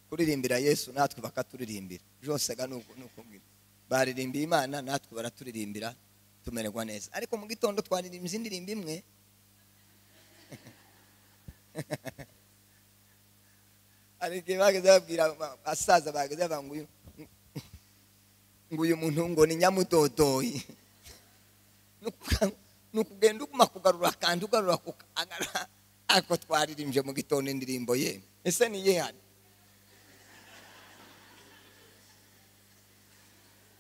kuririmbira yesu natwe bakaturirimbira josaga ni ukubwira baririmbiye imana natwe baraturirimbira tumererwa neza ariko mu gitondo twaririmbye indirimbo imwe hari igihe bageze babwira abasaza bageze bavuga ngo uyu muntu ngo ni nyamudodoyi ni ukugenda uguma kugarura kandi ugarura ariko twaririmbye mu gitondo indirimbo ye ese ni ye hano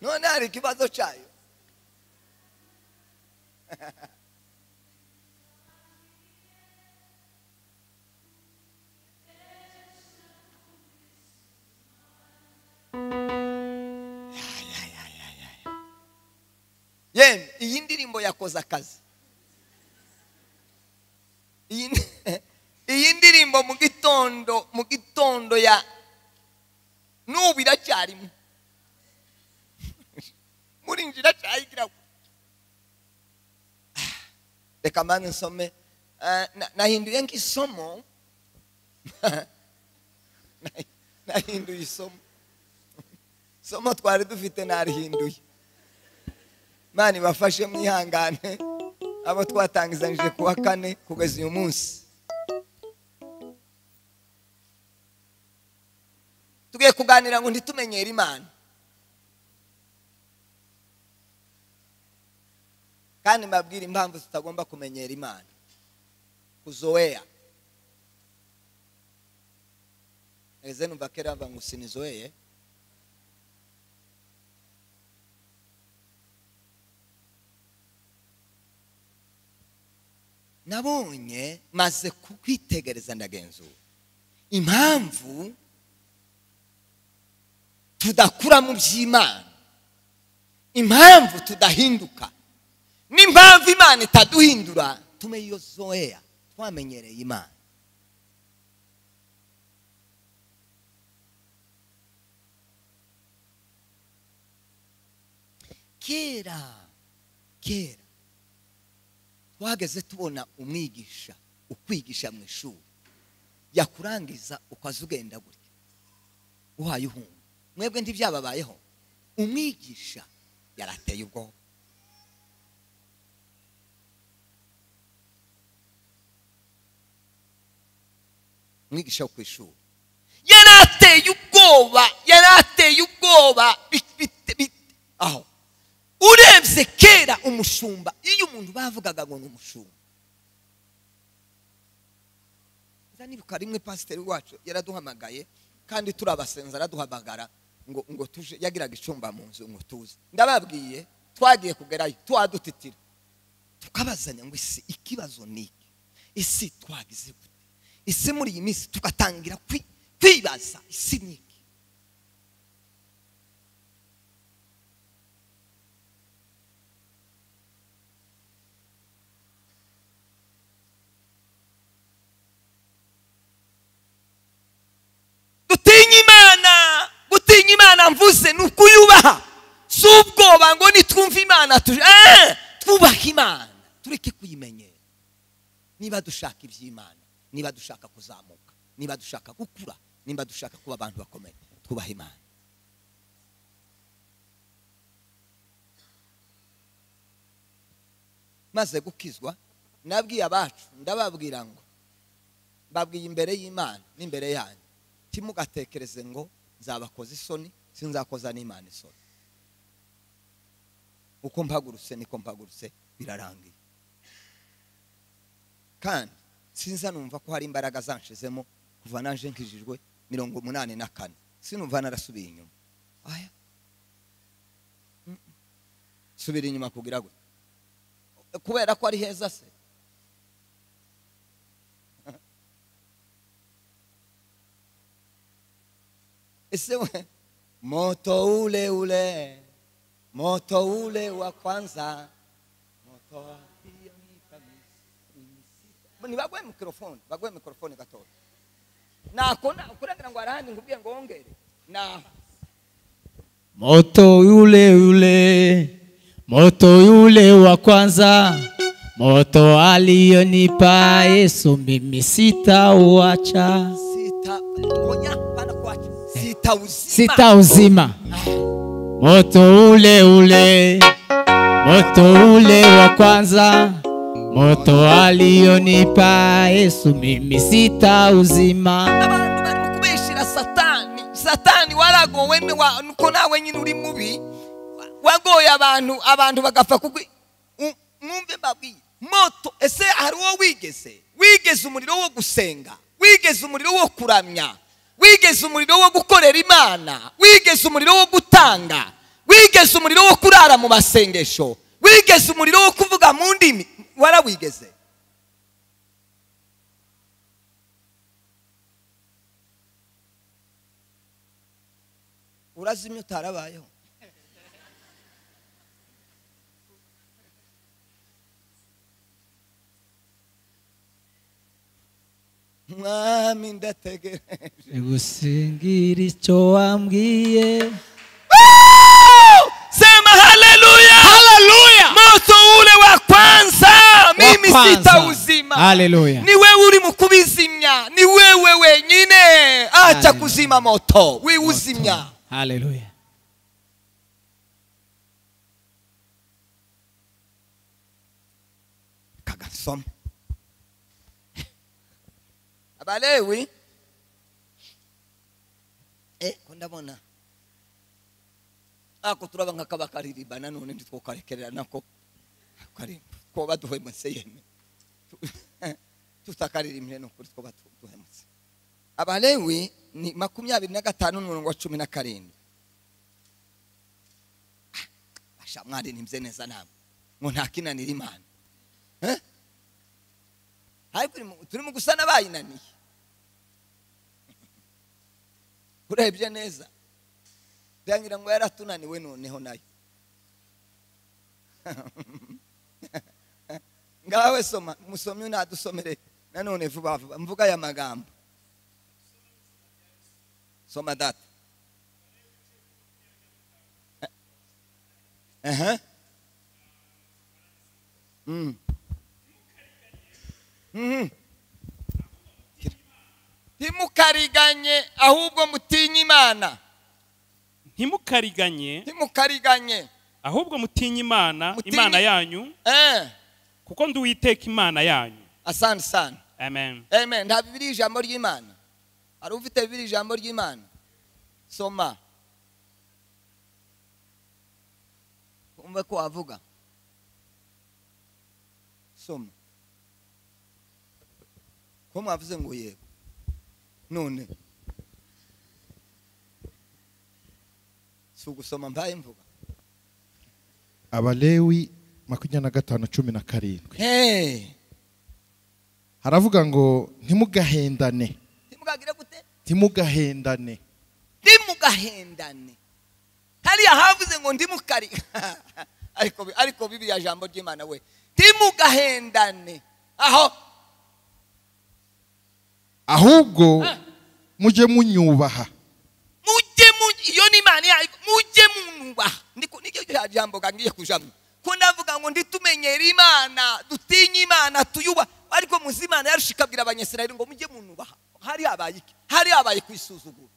none hari ikibazo cyayo yemwe iyi ndirimbo yakoze akazi iyi ndirimbo mu gitondo mu gitondo ya n'ubu iracyarimo muri njira cyayigira reka mpande nsome nahinduye nk'isomo nahinduye isomo isomo twari dufite narihinduye mani bafashe mwihangane abo twatangizanije ku wa kane kugeza uyu munsi tugiye kuganira ngo ntitumenyere imana kandi mbabwira impamvu zitagomba kumenyera imana kuzoweya eze numva kera ngo sinizoeye nabonye maze kukwitegereza ndagenzura impamvu tudakura mu by'imana impamvu tudahinduka n'impamvu imana itaduhindura tume iyo zoya twamenyereye imana kera kera twageze tubona umwigisha ukwigisha mu ishuri yakurangiza ukaza ugenda gutya uhaye uhunga mwebwe ntibyababayeho umwigisha yarateye ubwoba umwigisha wo ku ishuri yari ateye ubwoba yari ateye ubwoba aho urebye kera umushumba iyo umuntu bavugaga ngo ni umushumba nibuka rimwe pasiteri wacu yaraduhamagaye kandi turabasenza araduhamagara ngo ngo tuje yagiraga icumba mu nzu ngo tuze ndababwiye twagiye kugerayo tuwadutitira tukabazanya ngo isi ikibazo ni iki isi twagize gute isi muri iyi minsi tugatangira kwibaza isi ni iki dutinya imana gutinya imana mvuze ni ukuyubaha si ubwoba ngo nitwumve imana twubahe imana tureke kuyimenyera niba dushaka iby'imana niba dushaka kuzamuka niba dushaka gukura niba dushaka kuba abantu bakomeye twubaha imana maze gukizwa nabwiye abacu ndababwira ngo mbabwiye imbere y'imana n'imbere yanyu timugatekereze ngo nzabakoze isoni sinzakoza n'imana isoni uko mpagurutse niko mpagurutse birarangiye kandi sinza numva ko hari imbaraga zanshizemo kuva naje nkijijwe mirongo umunani na kane sinumva narasubiye inyuma aya subira inyuma kugira ngo kubera ko ari heza se ese we moto ule ule moto ule wa kwanza moto wa nibagwe mikorofone bagwe mikorofone gatoya nakona ukuragira ngo arahandi nkubwiye ngo wongere naho moto yule yule moto yule wa kwanza moto aliyonipa Yesu mimi sitauacha sita oya pana kwacha sitawuzima sitauzima moto ule ule moto ule wa kwanza moto aliyonipa yesu mimi sitauzima abantu barimo kubeshera satani satani waragowe ni wa- nuko nawe nyine uri mubi wagoye abantu abantu bagapfa kugwi U- mwumve mbabwiye moto ese hari uwo wigeze wigeze umuriro wo gusenga wigeze umuriro wo kuramya wigeze umuriro wo gukorera imana wigeze umuriro wo gutanga wigeze umuriro wo kurara mu masengesho wigeze umuriro wo kuvuga mu ndimi warawigeze urazimya utarabayeho mwami ndategereje nigusingira icyo wambwiye sema haleluya Haleluya! moto ule wa kwanza mimi kwanza. sitauzima Haleluya. ni wewe uri mu kubizimya ni wewe wenyine acha Haleluya. kuzima moto wiuzimya haleluya kagasoma abalewi eh, ko ndabona ako turaba nk'akabakaririmba nanone ntitwokarekerera nako karimba ko baduhemutse yeme tutakaririmire ni ukuri two baduhemutse abalewi ni makumyabiri na gatanu n'umurongo wa cumi na karindwi Ah, basha mwari nimze neza namwe ngo ntakinanira imana Eh? ariko uri mu- turi mu gusa n'abayinaniye urebye neza byangira ngo yaratunaniwe noneho nayo ngawe soma musomyi nadusomere nanone vuba vuba mvuga aya magambo soma data Eh, eh. Mm. Mhm. timukariganye ahubwo mutinye imana ntimukariganye timukariganye ahubwo mutinye imana Mutinye- imana yanyu eh kuko ndi uwiteka imana yanyu asante sana amen amen nta bibiri ijambo ry'imana hari ufite bibiri ijambo ry'imana soma umve ko wavuga soma ko mwavuze ngo yego none si ugusoma mbaye mvuga abalewi makumyabiri na gatanu cumi na karindwi hey. haravuga ngo ntimugahendane timugagire gute ntimugahendane ndimugahendane hariya havuze ngo ndimukari ariko ariko bibiriya jambo ry'imana we ndimugahendane aho ahubwo Ah. mujye munyubaha mujye mu- iyo ni imana yayo mujye munubaha Ndiko- niryo rya jambo gangiye kujamo ko ndavuga ngo nditumenyere imana dutinye imana tuyuba ariko muzi imana yarusha ikabwira abanyasirayeli ngo mujye munubaha hari habaye iki hari habaye kwisuzugura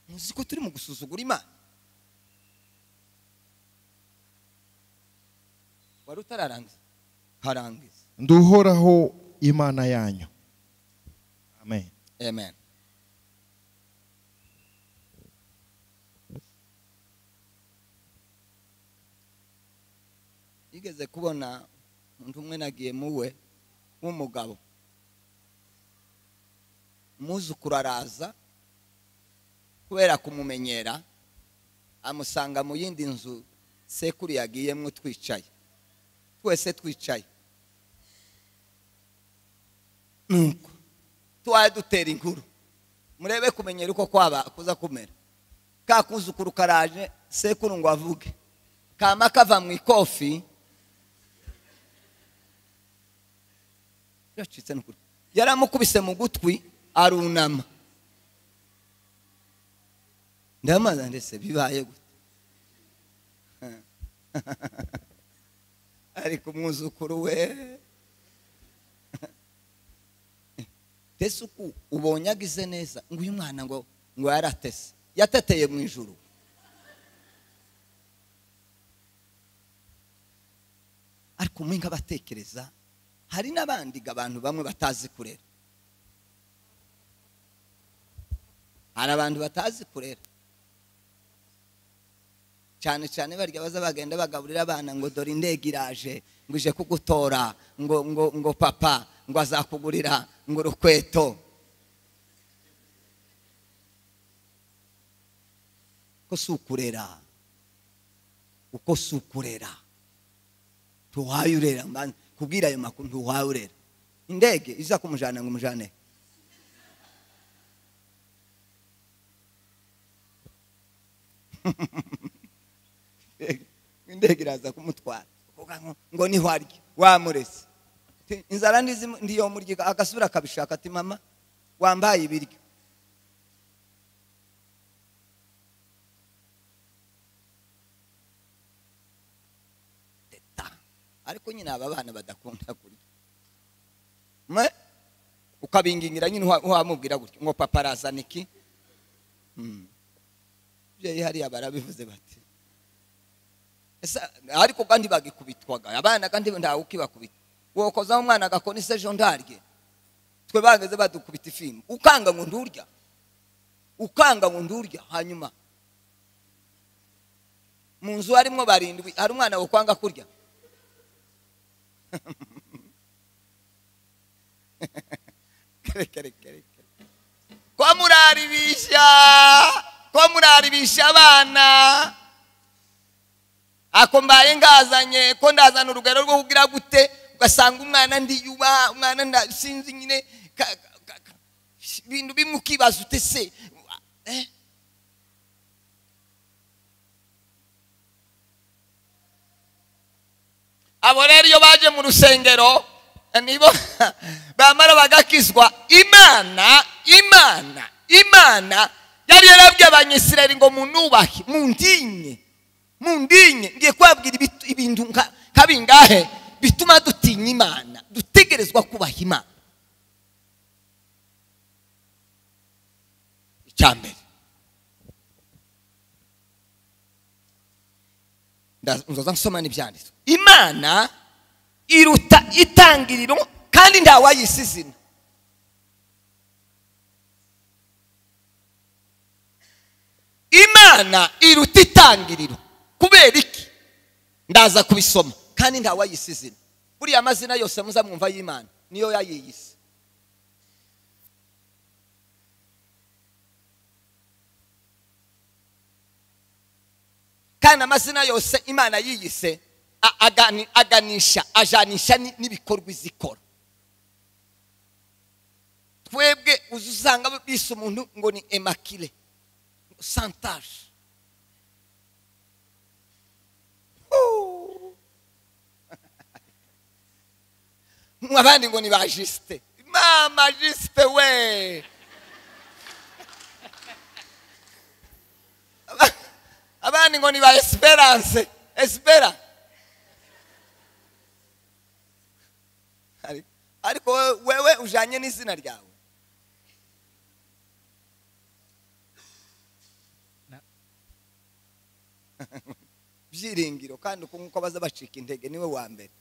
muzi ko turi mu gusuzugura imana wari utararangiza harangiza nduhoraho imana yanyu amen Amen. Igeze kubona umuntu umwe nagiye muwe w'umugabo umwuzukuru araza kubera kumumenyera amusanga mu yindi nzu sekuru yagiyemo twicaye twese twicaye nuko tuwaye dutera inkuru murebe kumenyera uko kwaba kuza kumera ka kuzukuru karaje sekuru ngo avuge kama kava mu ikofi yacitse n'ukuri yaramukubise mu gutwi arunama ndamaza ndetse bibaye gute ariko umwuzukuru we mbese uku ubonye agize neza ngo uyu mwana ngo ngo yaratese yateteye mu ijuru ariko mwe nk'abatekereza hari n'abandi ga abantu bamwe batazi kurera hari abantu batazi kurera cyane cyane barya baza bagenda bagaburira abana ngo dore indege iraje ngo ije kugutora ngo ngo ngo papa ngo azakugurira ngo urukweto ko si ukurera uko si ukurera ntuwaye urera mbanza kubwira ayo makuru ntuwaye urera indege iza kumujyana ngo umujyane indege iraza kumutwara uvuga ngo ngo niho arya wamurese Ti, inzara ndizi ndiyo murya agasubira akabishaka ati mama wambaye ibiryo Teta. ariko nyine aba bana badakunda kurya mwe ukabingingira nyine uha- wamubwira gutya ngo papa arazana iki Mm. Byeyi hariya barabivuze bati Ese, ariko kandi bagikubitwaga abana kandi ntawe ukibakubita wokozaho umwana agakora isejondarye twe bageze badukubita ifimu ukanga ngo ndurya ukanga ngo ndurya hanyuma mu nzu harimo barindwi hari umwana wakwanga kurya kere kere kere kere ko muraribisha ko muraribisha abana ako mbaye ngazanye ko ndazana urugero rwo kugira gute ugasanga umwana ndiyuba umwana nda- sinzi nyine ka- ka- ka- ibintu bimwe ukibaza ute se eh? abo rero iyo baje mu rusengero nibo bamara bagakizwa imana imana imana yari yarabwiye abanyisirayeli ngo munubahe mundinye mundinye ngiye kubabwira ibitu- ibintu nka- nka bingahe bituma dutinya imana dutegerezwa kubaha imana icya mbere Nda- nzoza nsoma n'ibyanditswe imana iruta itangiriro kandi ntawayisi izina imana iruta itangiriro kubera iki ndaza kubisoma kandi ntawayisi izina buriya amazina yose muza mwumva y'imana niyo yayiyise kandi amazina yose imana yiyise a- agani- aganisha ajanisha ni- n'ibikorwa izikora twebwe uzi usanga bise umuntu ngo ni emakire santaje abandi ngo ni ba jisite mama jisite we Aba- abandi ngo ni ba esperance espera Ari- ariko we- wewe ujanye n'izina ryawe byiringiro kandi uko nk'uko baza bacika intege niwe wa mbere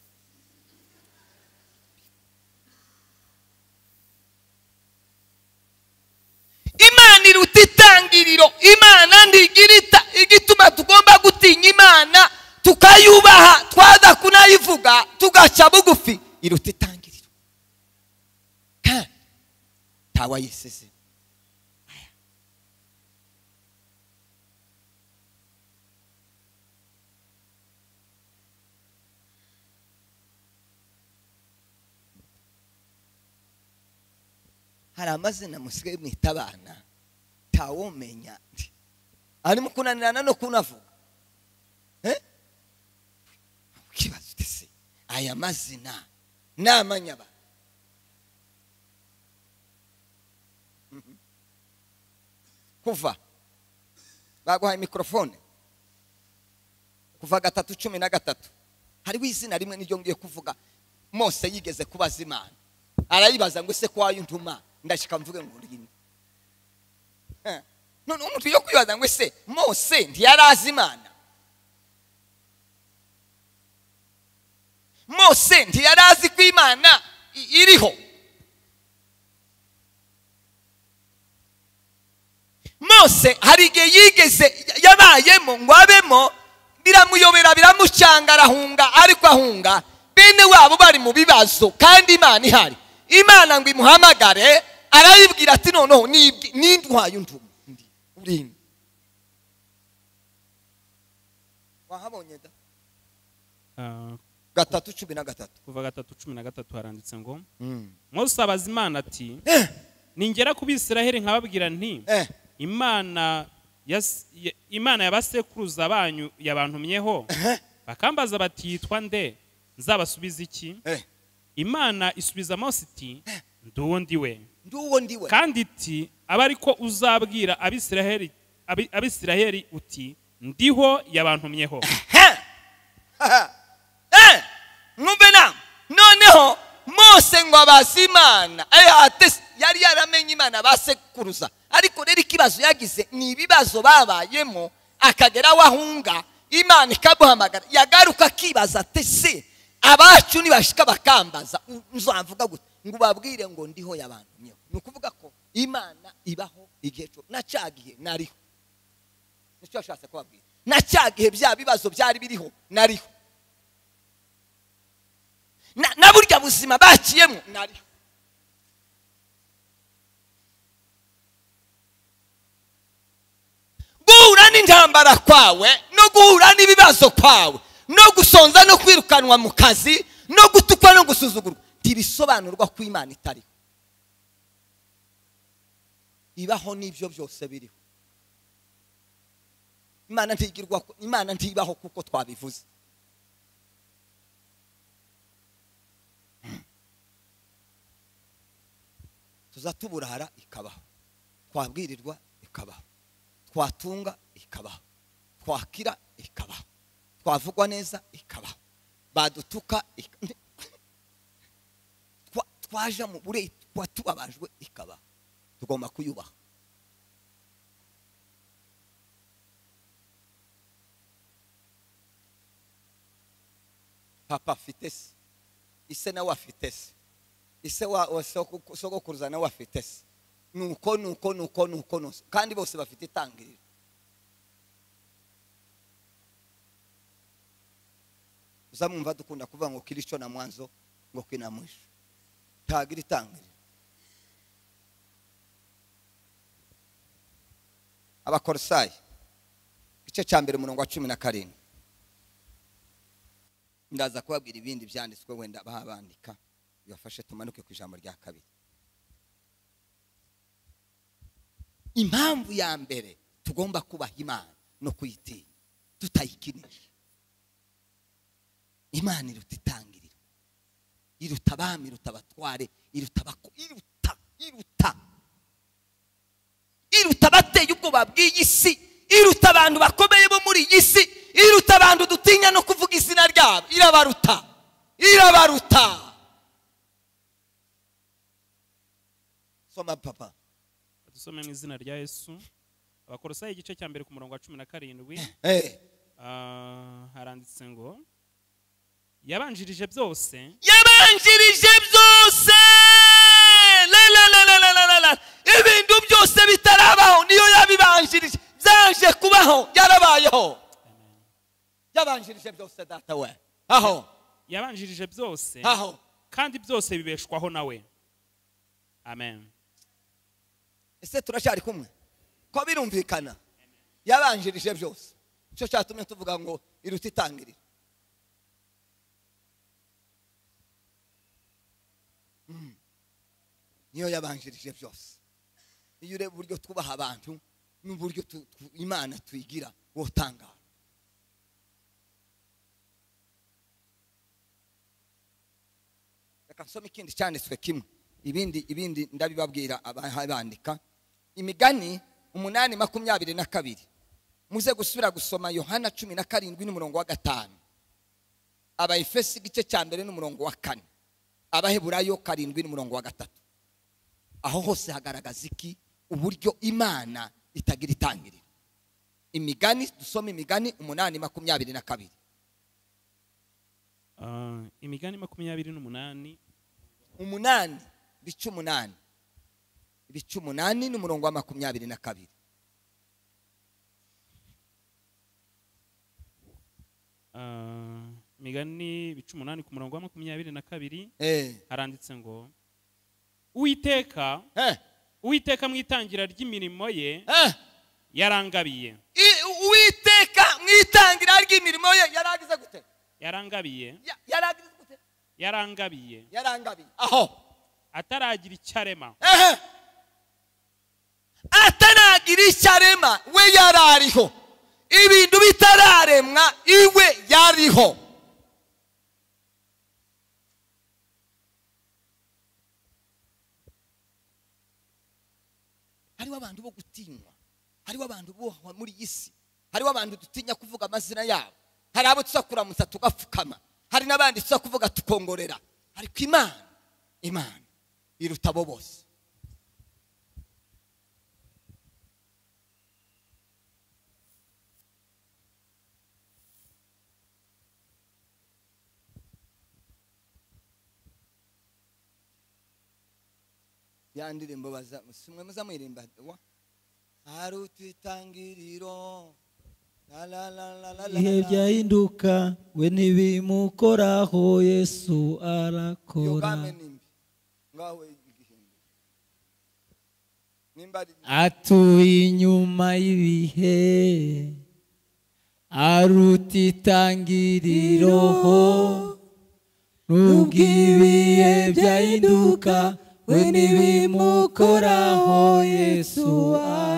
imana iruta itangiriro imana ndigirita igituma tugomba gutinya imana tukayubaha twaza kunayivuga tugaca bugufi iruta itangiriro kandi ntawayisize hari amazina musigaye mwita abana ntawumenya arimo kunanirana no kunavuga Eh? ukibaza uti se aya mazina ni amanyaba Mhm. kuva baguhaye mikorofone kuva gatatu cumi na gatatu hariho izina rimwe niryo ngiye kuvuga mose yigeze kubaza imana arayibaza ngo ese ko wayuntuma ndashyika mvuge ngo urinde Ha. none umuntu yo kwibaza ngo ese mose ntiyari azi imana mose ntiyari azi ko imana i- iriho mose hari igihe yigeze yabayemo ngo abemo biramuyobera biramucanga arahunga ariko ahunga bene wabo bari mu bibazo kandi imana ihari imana ngo imuhamagare arayibwira ati noneho nibwi- nindwaye undi urinde wahabonye da Ah, gatatu cumi na gatatu kuva gatatu cumi na gatatu haranditse ngo mose abaza imana ati Eh, ningera ku bisiraheli nkababwira nti eh, imana yas- ya- imana y'abasekuruza banyu yabantumyeho bakambaza bati yitwa nde nzabasubiza iki eh. imana isubiza mose iti ndi undi we ndi uwo ndi we kandi iti abe ari ko uzabwira abisiraheli abi- abisiraheli uti ndiho yabantumyeho Heh. Aha. Eh. mwumve nama noneho mose ngo abaze imana Eh, ate se- yari yaramenye imana basekuruza ariko rero ikibazo yagize ni ibibazo babayemo akagera aho ahunga imana ikamuhamagara yagaruka akibaza ate se abacu nibashika bakambaza u- nzavuga gute ngo ubabwire ngo ndiho yabantumyeho ni ukuvuga ko imana ibaho igihe cyo nacagiye nariho nicyo yashatse kubabwira na cya gihe bya bibazo byari biriho nariho na na burya buzima bakiyemo nariho guhura n'intambara kwawe no guhura n'ibibazo kwawe no gusonza no kwirukanwa mu kazi no gutukwa no gusuzugurwa ntibisobanurwa ko imana itariho ibaho n'ibyo byose biriho imana ntigirwa imana ntibaho kuko twabivuze tuza tuburara ikabaho twabwirirwa ikabaho twatunga ikabaho twakira ikabaho twavugwa neza ikabaho badutuka ik- Twa- twaja mu bure tubabajwe ikabaho tugomba kuyubaha papa afite se ise nawe afite se ise wa wa soko- sogokuruza nawe afite se nuko nuko nuko nuko nuko kandi bose bafite itangiriro uzamwumva dukunda kuvuga ngo kirico na mwanzo ngo kina mwisho ntagira itangiriro abakorosayi igice cya mbere umurongo wa cumi na karindwi ndaza kubabwira ibindi byanditswe wenda babandika bibafashe tumanuke ku ijambo rya kabiri impamvu ya mbere tugomba kubaha imana no kuyitinya tutayikinisha imana iruta itangiriro iruta abami iruta abatware iruta abako iruta iruta iruta abateye ubwoba bw'iyi si iruta abantu bakomeye bo muri iyi si iruta abantu dutinya no kuvuga izina ryabo irabaruta irabaruta soma papa dusome mu izina rya yesu abakorosayi igice cya mbere ku murongo wa cumi na karindwi Eh, ah, haranditse ngo yabanjirije byose yabanjirije byose la, la, la, la, la, la, la, la. ibintu byose bitarabaho niyo yabibanjirije byaje kubaho yarabayeho yabanjirije byose data we aho yabanjirije byose aho kandi byose bibeshwaho nawe amen ese turacyari kumwe ko birumvikana yabanjirije byose nicyo cyatumye tuvuga ngo iruta itangiriro Mm. niyo yabanjirije byose iyo ureba uburyo twubaha abantu n'uburyo tu- tu- imana tuyigira wotangara reka nsome ikindi cyanditswe kimwe ibindi ibindi ndabibabwira abandika imigani umunani makumyabiri na kabiri muze gusubira gusoma yohana cumi na karindwi n'umurongo wa gatanu abayefesi igice cya mbere n'umurongo wa kane abaheburayo karindwi n'umurongo wa gatatu aho hose hagaragaza iki uburyo imana itagira itangiriro imigani dusoma imigani umunani makumyabiri na kabiri Ah, imigani makumyabiri n'umunani umunani ibice umunani ibice umunani n'umurongo wa makumyabiri na kabiri ah, imigani bica umunani ku murongo wa makumyabiri na kabiri Eh, haranditse ngo uwiteka eh, uwiteka mu itangira ry'imirimo ye eh. yarangabiye I- uwiteka mu itangira ry'imirimo ye yaragize gute yarangabiye Ya- yaragize gute yarangabiye yarangabiye aho ataragira icyo arema ehe atanagira icyo arema we yarariho ibintu bitararemwa iwe yariho hariho abantu bo gutinywa hariho abantu bohwa muri iyi si hariho abantu dutinya kuvuga amazina yabo hari abo tuza kuramutsa tugapfukama hari n'abandi tuza kuvuga tukongorera ariko imana imana iruta abo bose ya ndirimbo baza simwe muzamuririmba wa hari utwitangiriro la la la la la la ibihe la byahinduka we ntibimukoraho yesu iyo arakora game ni mbi ngaho igihindura nimba ari atuye inyuma y'ibihe aruta itangiririroho n'ubw'ibihe byahinduka we ntibimukoraho yesu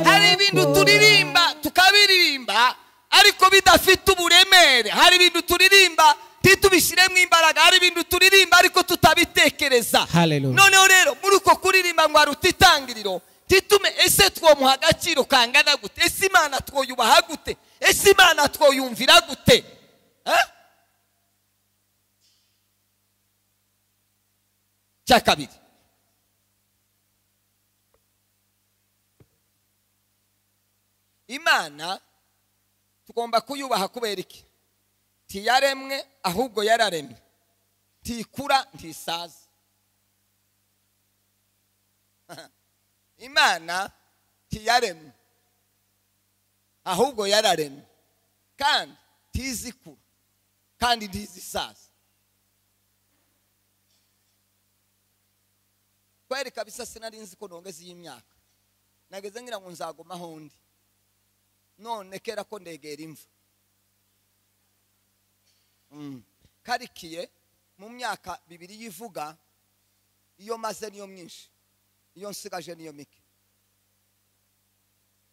hari ibintu turirimba tukabiririmba ariko bidafite uburemere hari ibintu turirimba ntitubishyiremo imbaraga hari ibintu turirimba ariko tutabitekereza Hallelujah. noneho rero muri uko kuririmba ngo hari utitangiriro ntitume ese twomuha agaciro kangana gute ese imana twoyubaha gute ese imana twoyumvira gute Eh? cya kabiri imana tugomba kuyubaha kubera iki ntiyaremwe ahubwo yararemwe ntikura ntisaza imana ntiyaremwe ahubwo yararemwe kandi ntizi kura kandi ntizi isaza kweri kabisa sinari nzi ko nongeze iyi myaka nageze ngira ngo nzagumaho undi none kera ko ndegera imva Mm. karikiye mu myaka bibiri yivuga iyo maze niyo myinshi iyo nsigaje niyo mike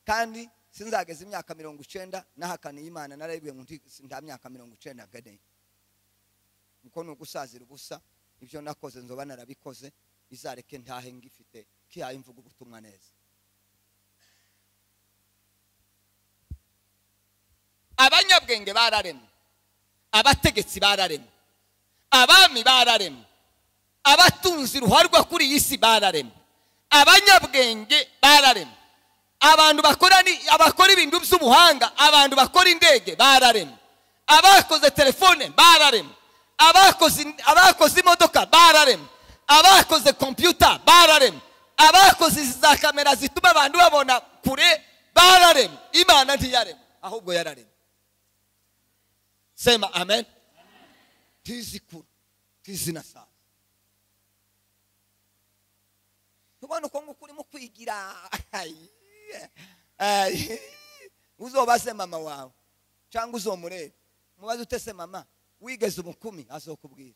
kandi sinzageza imyaka mirongo icyenda nahakaniye imana narayibwiye ngo ndi- si- nta myaka mirongo icyenda nkeneye kuko ni ugusazira ubusa ibyo nakoze nzoba narabikoze izareke ntahe ngifite kihaye imvugo ubutumwa neza abanyabwenge bararemwe abategetsi bararemwe abami bararemwe abatunzi ruharwa kuri iyi si bararemwe abanyabwenge bararemwe abantu bakora ni- abakora ibintu by'ubuhanga abantu bakora indege bararemwe abakoze telefone bararemwe abakoze abakoze imodoka bararemwe abakoze kompiyuta bararemwe abakoze izi za kamera zituma abantu babona kure bararemwe imana ntiyaremwe ahubwo yararemwe sema amen tizi kura tizi na saa ubona uko nguko urimo kwigira Ayi, ayi. uzobase mama wawe cyangwa uzomurebe mubaze utese mama wigeze umukumi azokubwira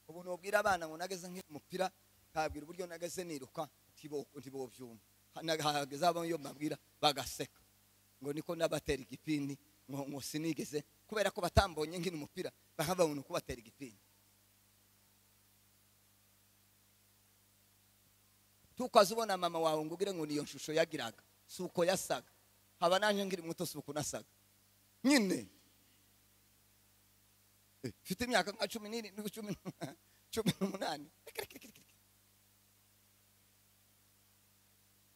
ubu ntubwira abana ngo nageze nk'umupira ntabwira uburyo nageze niruka ntibo- ntibobyumva Na- hageze abo iyo mbabwira bagaseka ngo niko nabatera igipindi ngo ngo sinigeze kubera ko batambonye nkina umupira bakababona uko batera igipindi tukwaze ubona mama wawe ngo ugire ngo niyo shusho yagiraga si uko yasaga haba naje nkiri muto si ukuntu asaga nyine Eh, mfite imyaka nka cumi n'irindwi cumi n'umunani- cumi n'umunani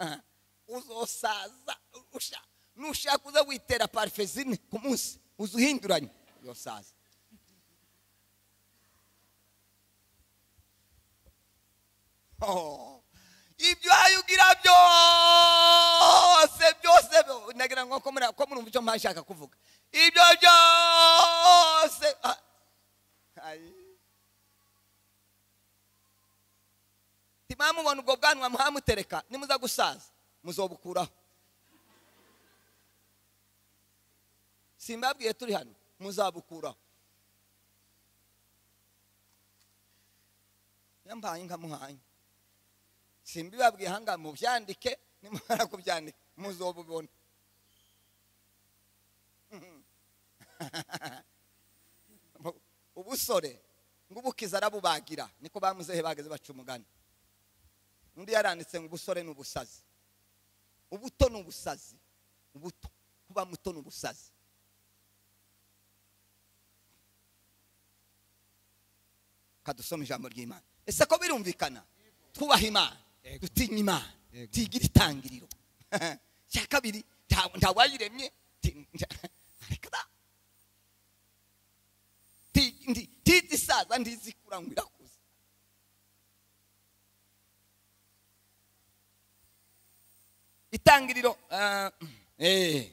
Ah, uzosaza usha- nushaka uza witera parufe zine ku munsi uza uhinduranye uzosaza Oh, ibyo hayugira byose byose nagira ngo ko muri ko murumva icyo mpashaka kuvuga ibyo byose Ah, ayi. ntimwamubona ubwo bwanwa muhamutereka nimuza gusaza muzobukuraho simbabwiye turi hano muzabukuraho yambaye inka muhanye simbibabwiye ahangaha mubyandike nimara kubyandika muzobubona ubusore ngo ubukiza arabubagira niko bamuzehe bageze baca umugani undi yaranditse ngo ubusore ni ubusazi ubuto ni ubusazi ubuto kuba muto ni ubusazi kadusoma ijambo ry'imana ese ko birumvikana twubaha imana Yego. dutinya imana Yego. tigira itangiriro cya kabiri nta- ntawayiremye ti- nta- areka da. Ti- ndi- ndizi isaza ndizi ikura ngo irakuze itangiriro ah, eh.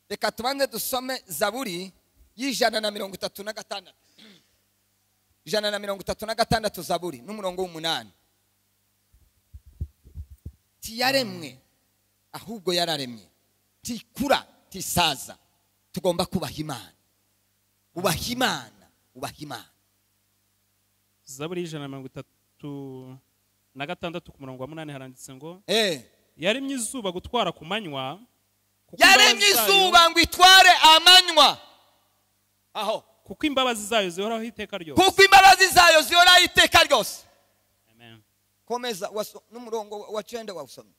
reka tubanze dusome zaburi y'ijana na mirongo itatu na gatandatu ijana na mirongo itatu na gatandatu zaburi n'umurongo w'umunani tiyaremwe ahubwo yararemye tikura tisaza tugomba kubaha imana ubaha imana ubaha imana zaburi y'ijana na mirongo itatu na gatandatu ku murongo wa munani haranditse ngo Eh. yaremye izuba gutwara ku manywa kuko yaremye imbabazi zayo- izuba ngo itware amanywa aho kuko imbabazi zayo zihoraho iteka ryose kuko imbabazi zayo zihoraho iteka ryose Amen. komeza waso- n'umurongo wa cenda wawusomye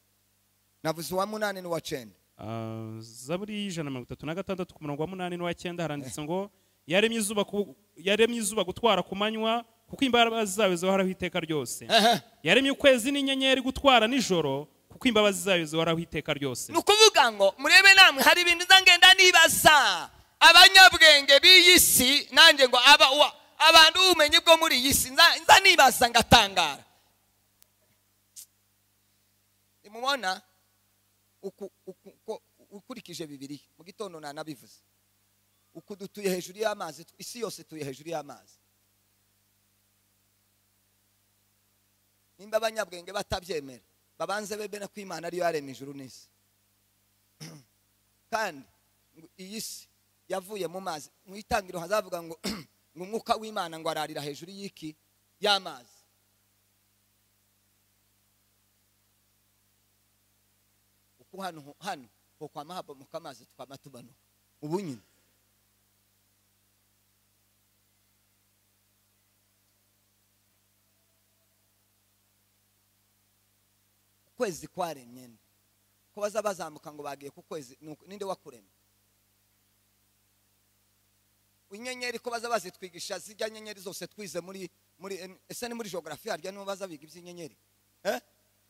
navuze uwa munani n'uwa cenda Ah, zaburi y'ijana na mirongo itatu na gatandatu ku murongo wa munani n'uw'icyenda haranditse ngo yaremye izuba ku- yaremye izuba gutwara ku manywa kuko imbabazi zayo zihoraho iteka ryose Ehe. yaremye ukwezi n'inyenyeri gutwara nijoro kuko imbabazi zayo zihoraho iteka ryose ni ukuvuga ngo murebe namwe hari ibintu nzangenda nibaza abanyabwenge b'iyi si nanjye ngo aba wa- abantu b'ubumenyi bwo muri iyi si nza nza nibaza ngatangara ntimubona uku- uku- uko- ukurikije bibiri mu gitondo nanabivuze uku dutuye hejuru y'amazi isi yose ituye hejuru y'amazi nimba abanyabwenge batabyemera babanze bemera ko imana ariyo yaremye ijuru n'isi kandi ngo iyi si yavuye mu mazi mu itangiriro hazavuga ngo ngo umwuka w'imana ngo ararira hejuru y'iki y'amazi uko hano ho- hano ho kwama habomoka amazi twama tubanuka ubu nyine ukwezi kwaremye nde ko baza bazamuka ngo bagiye ku kwezi ni uku- ninde wakuremye inyenyeri ko baza bazitwigisha zijya nyenyeri zose twize muri muri ese ni muri geography harya nibo baza biga iby'inyenyeri eh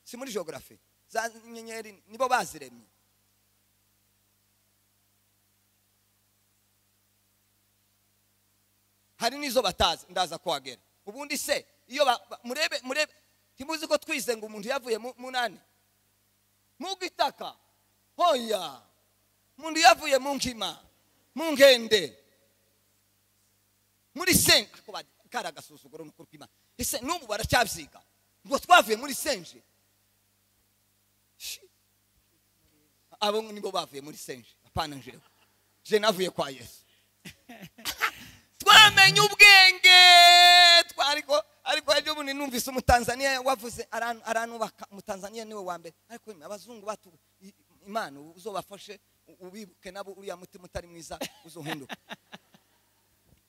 si muri geography za nyenyeri nibo baziremye hari n'izo batazi ndaza kuhagera ubundi se iyo ba- ba- murebe murebe ntimuzi ko twize ngo umuntu yavuye mu- munani mu gitaka hoya umuntu yavuye mu nkima mu nkende muri senje kari agasuzuguro n'ukuri kw'imana ese n'ubu baracabyiga ngo twavuye muri senje Shi. abo nibo bavuye muri senje apana jewe je navuye kwa yesu twamenye ubwenge twariko ariko ejo bundi numvise umutanzaniya wavuze aran- aranubaka umutanzaniya niwe wa mbere ariko imwe abazungu batu i- imana uzobafashe u- ubibuke nabo uriya mutima utari mwiza uzohinduka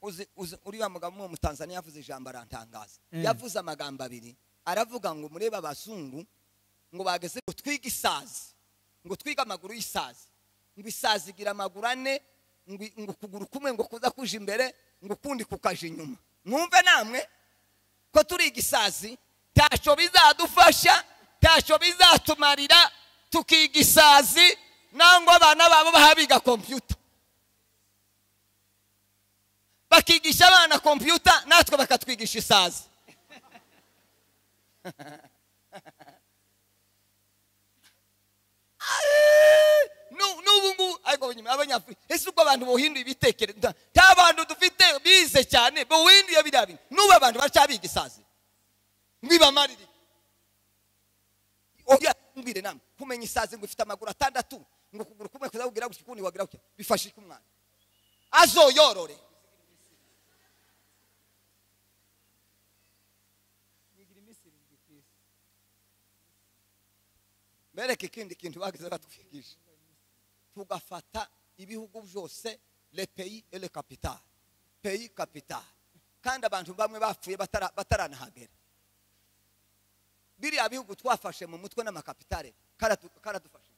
uzi uzi- uriya mugabo umwe mutanzaniya yavuze ijambo arantangaza Mm. yavuze amagambo abiri aravuga ngo murebe abazungu ngo bageze ngo twige isazi ngo twige amaguru y'isazi ngo isazi igira amaguru ane ngo ngo ukuguru kumwe ngo kuza kuja imbere ngo ukundi kukaja inyuma mwumve namwe ko turiga isazi ntacyo bizadufasha ntacyo bizatumarira tukiga isazi nangwa abana babo baha biga kompiyuta bakigisha abana kompiyuta natwe bakatwigisha isazi Nu- n'ubu ngubu ariko nyuma abanyafurika ese ubwo abantu buhinduye ibitekerezo nta- nta bantu dufite bize cyane buhinduye biriya bintu n'ubu abantu baracyabiga isazi ntibamarire oya mbwire namwe kumenya isazi ngo ifite amaguru atandatu ngo ukuguru kumwe kuza kugira gutya ukundi wagira gutya bifashe iki umwana azoyorore bereke ikindi kintu bagize batwigisha tugafata ibihugu byose le pays et le capital pays capital kandi abantu bamwe bapfuye batara- bataranahagera biriya bihugu twafashe mu mutwe n'amakapitale karatu- karadufashe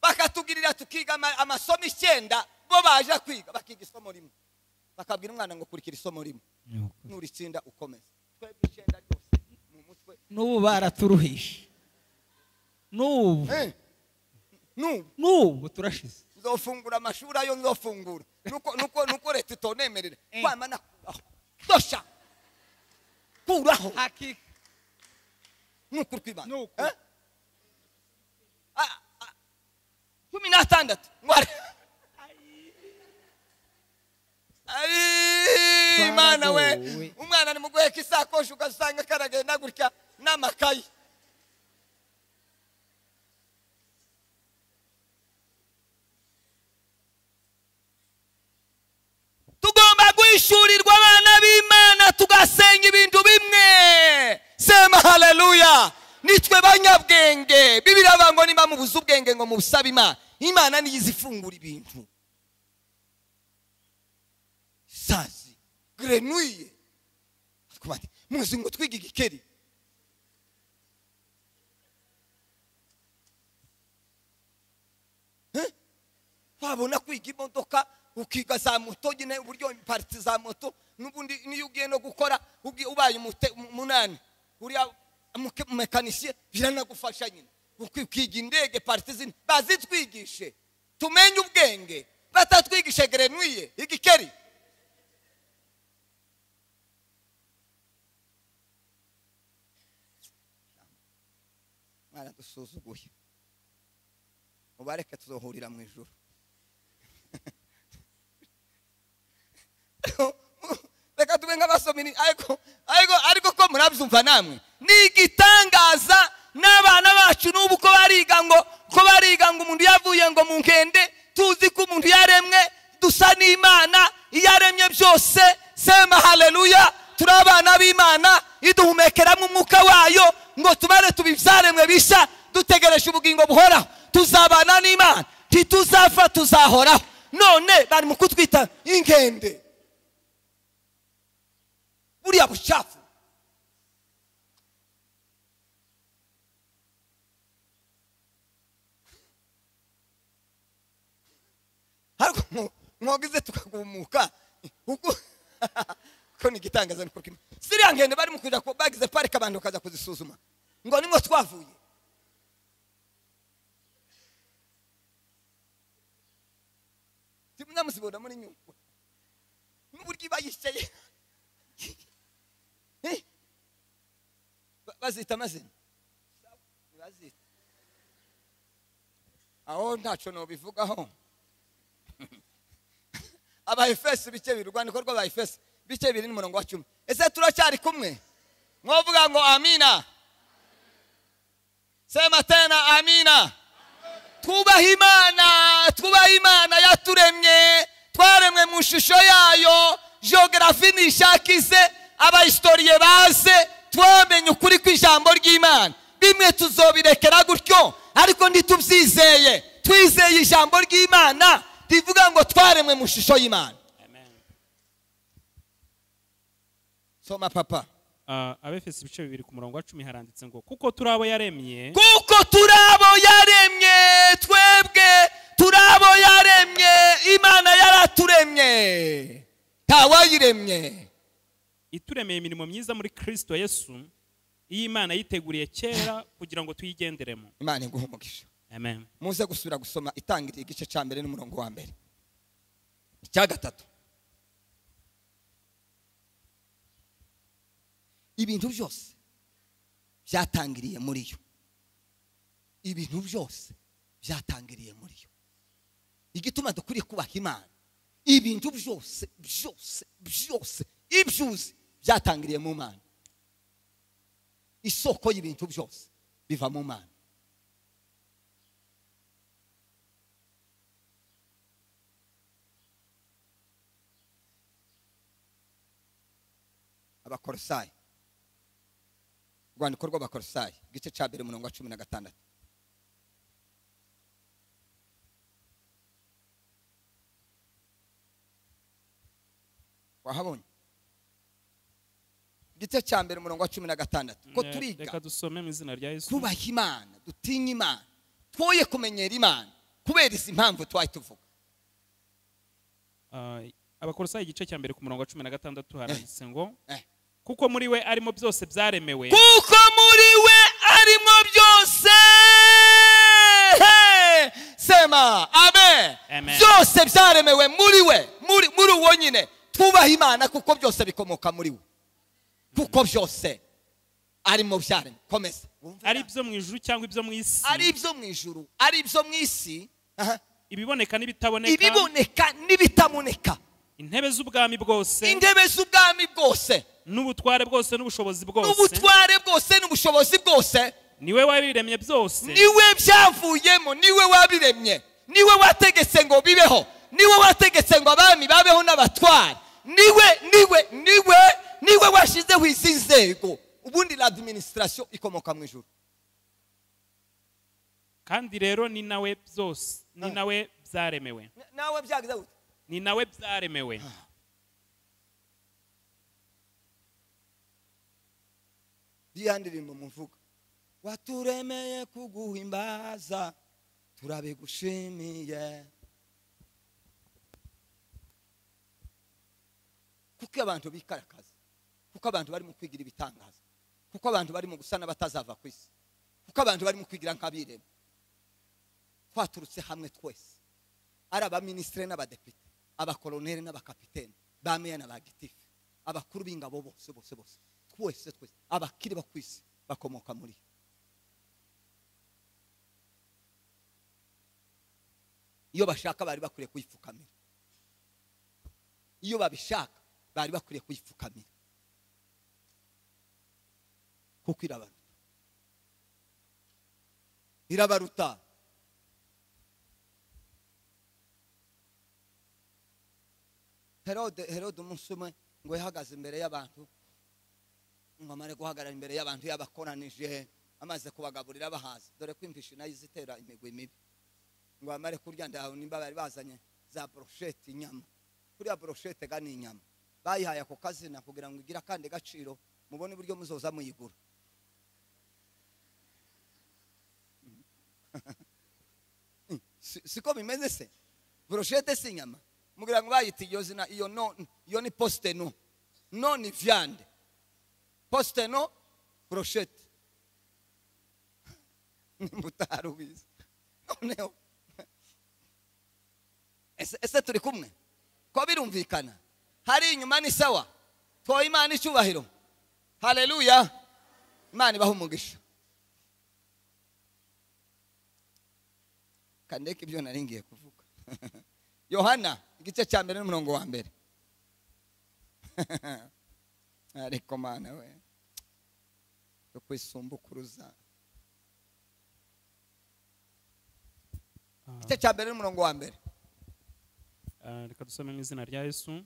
bakatugirira tukiga ama- amasomo icyenda bo baje kwiga bakiga isomo rimwe bakabwira umwana ngo kurikira isomo rimwe nuritsinda ukomeza twebwe icyenda ryose mu mutwe n'ubu baraturuhishe n'ubu Eh, n'ubu n'ubu turashize nzofungura amashuri ayo nzofungura nuko nuko nuko leta itonemerera kwama nakuraho dosha kuraho hakika nuko urwibana Nuko. Eh? Ah, ah, cumi n'atandatu ngware Ai, imana we Twaragowe. umwana ari mu guheka isakoshi ugasanga karagenda gutya n'amakayi tugomba guhishurirwa abana b'imana tugasenga ibintu bimwe sema haleluya nitwe banyabwenge bibiriya bavuga ngo niba mubuze ubwenge ngo mubusabe imana imana niyo izi ifungura ibintu sazi grenuye Ariko bati, muzi ngo twiga igikeri wabona kwiga imodoka ukiga za moto nyine uburyo pariti za moto n'ubundi niyo ugiye no gukora ugi- ubaye umute- umunani uriya muke- mekanisiye biranagufasha nyine Uki- ukiga indege pariti zindi bazitwigishe tumenye ubwenge batatwigishe gerenuye igikeri mwana dusuzuguye mubareke tuzohurira mu ijoro reka tube nk'abasomini ariko ariko ariko ko murabyumva namwe ni igitangaza n'abana bacu n'ubu ko bariga ngo ko bariga ngo umuntu yavuye ngo mu nkende tuzi ko umuntu yaremwe dusa n'imana iyo aremye byose sema haleluya turi abana b'imana iduhumekeramo umwuka wayo ngo tubare tubibyaremwe bishya dutegereje ubugingo buhoraho tuzabana n'imana ntituzapfa tuzahoraho none bari mu kutwita inkende buriya bucafu ariko mwo- mwogize tukagumuka uko ko ni igitangaza niko kimwe ziriya nkende barimo kuja ku- bagize parike abantu bakaza kuzisuzuma ngo nimwo twavuye zimwe muzibona muri nyungwe n'uburyo iba yicaye Eh? Ba- bazita amazina bazita aho ntaco nobivugaho abahefesi bike biri urwandiko rw'abahefesi bike biri n'umurongo wa cumi ese turacyari kumwe mwovuga ngo amina sema tena amina twubaha imana twubaha imana yaturemye twaremwe mu ishusho yayo geogarafi ntishakize abahistoriye baze twamenye ukuri kw'ijambo ry'imana bimwe tuzobirekera gutyo ariko ntitubyizeye twizeye ijambo ry'imana rivuga ngo twaremwe mu ishusho y'imana amen soma papa Ah, abefesi ibice bibiri ku murongo wa cumi haranditse ngo kuko turi abo yaremye kuko turi abo yaremye twebwe turi abo yaremye imana yaraturemye ntawayiremye ituremeye imirimo myiza muri kirisito yesu iyi Imana yiteguriye kera kugira ngo tuyigenderemo imana iguha umugisha amen muze gusubira gusoma itangiriye igice cya mbere n'umurongo wa mbere icya gatatu ibintu byose byatangiriye muri yo ibintu byose byatangiriye muri yo igituma dukwiriye kubaha imana ibintu byose byose byose ibyuzi byatangiriye mu mana isoko y'ibintu byose biva mu mana abakorosayi urwandiko rw'abakorosayi igice cya mbere umurongo wa cumi na gatandatu wahabonye igice cya mbere umurongo wa cumi na gatandatu ko Ne- turiga reka dusome mu izina rya yesu tubaha imana dutinya imana twoye kumenyera imana kubera izi mpamvu twari tuvuga Ah, abakorosayi igice cya mbere ku murongo wa cumi na gatandatu haranditse ngo Eh. kuko muri we arimo byose byaremewe kuko muri we arimo byose Hey! sema amen Amen. byose byaremewe muri we muri muri uwo nyine twubaha imana kuko byose bikomoka muri we kuko byose arimo byaremwe komeza Wumva ari na- ibyo mu ijuru cyangwa ibyo mu isi ari ibyo mu ijuru ari ibyo mu isi aha, ibiboneka n'ibitaboneka ibiboneka n'ibitaboneka intebe z'ubwami bwose intebe z'ubwami bwose n'ubutware bwose n'ubushobozi bwose n'ubutware bwose n'ubushobozi bwose niwe wabiremye byose niwe byavuyemo niwe wabiremye niwe wategetse ngo bibeho niwe wategetse ngo abami babeho n'abatwara niwe niwe niwe niwe washyizeho izi nzego ubundi la administration ikomoka mu ijuru kandi rero ni nawe byose ni nawe byaremewe nawe byagize gute ni nawe byaremewe ya ndirimbo muvuga waturemeye kuguhimbaza turabigushimiye kuko abantu bikarakaza kuko abantu bari mu kwigira ibitangaza kuko abantu bari mu gusa n'abatazava ku isi kuko abantu bari mu kwigira nk'abirema twaturutse hamwe twese ari abaminisitiri n'abadepite abakoroneri n'abakapitene ba meya na ba gitifu abakuru b'ingabo bose bose bose twese twese abakiri bo ku isi bakomoka muri yo iyo bashaka bari bakwiriye kuyipfukamira iyo babishaka bari bakwiriye kuyipfukamira kuko irabaruta irabaruta herode herode umunsi umwe ngo yahagaze imbere y'abantu ngo amare guhagarara imbere y'abantu yabakoranije amaze kubagaburira bahaza dore ko impishi nayo izitera imigwi mibi ngo bamare kurya ndahawe nimba bari bazanye za broshete inyama kuriya broshete ga ni inyama bayihaye ako kazina kugira ngo igire akandi gaciro mubone uburyo muzoza muyigura Si- siko bimeze se broshete si inyama mugira ngo bayita iyo zina iyo no iyo ni poste no no ni viande poste no broshete nimba utari ubizi noneho ese ese turi kumwe ko birumvikana hari inyuma ni sawa twoye imana icyubahiro haleluya imana ibaha umugisha kandeke ibyo nari ngiye kuvuga yohana igice cya mbere n'umurongo wa mbere ariko mana we yo kwisumbukuruza igice cya mbere n'umurongo wa mbere Ah, reka dusome mu izina rya yesu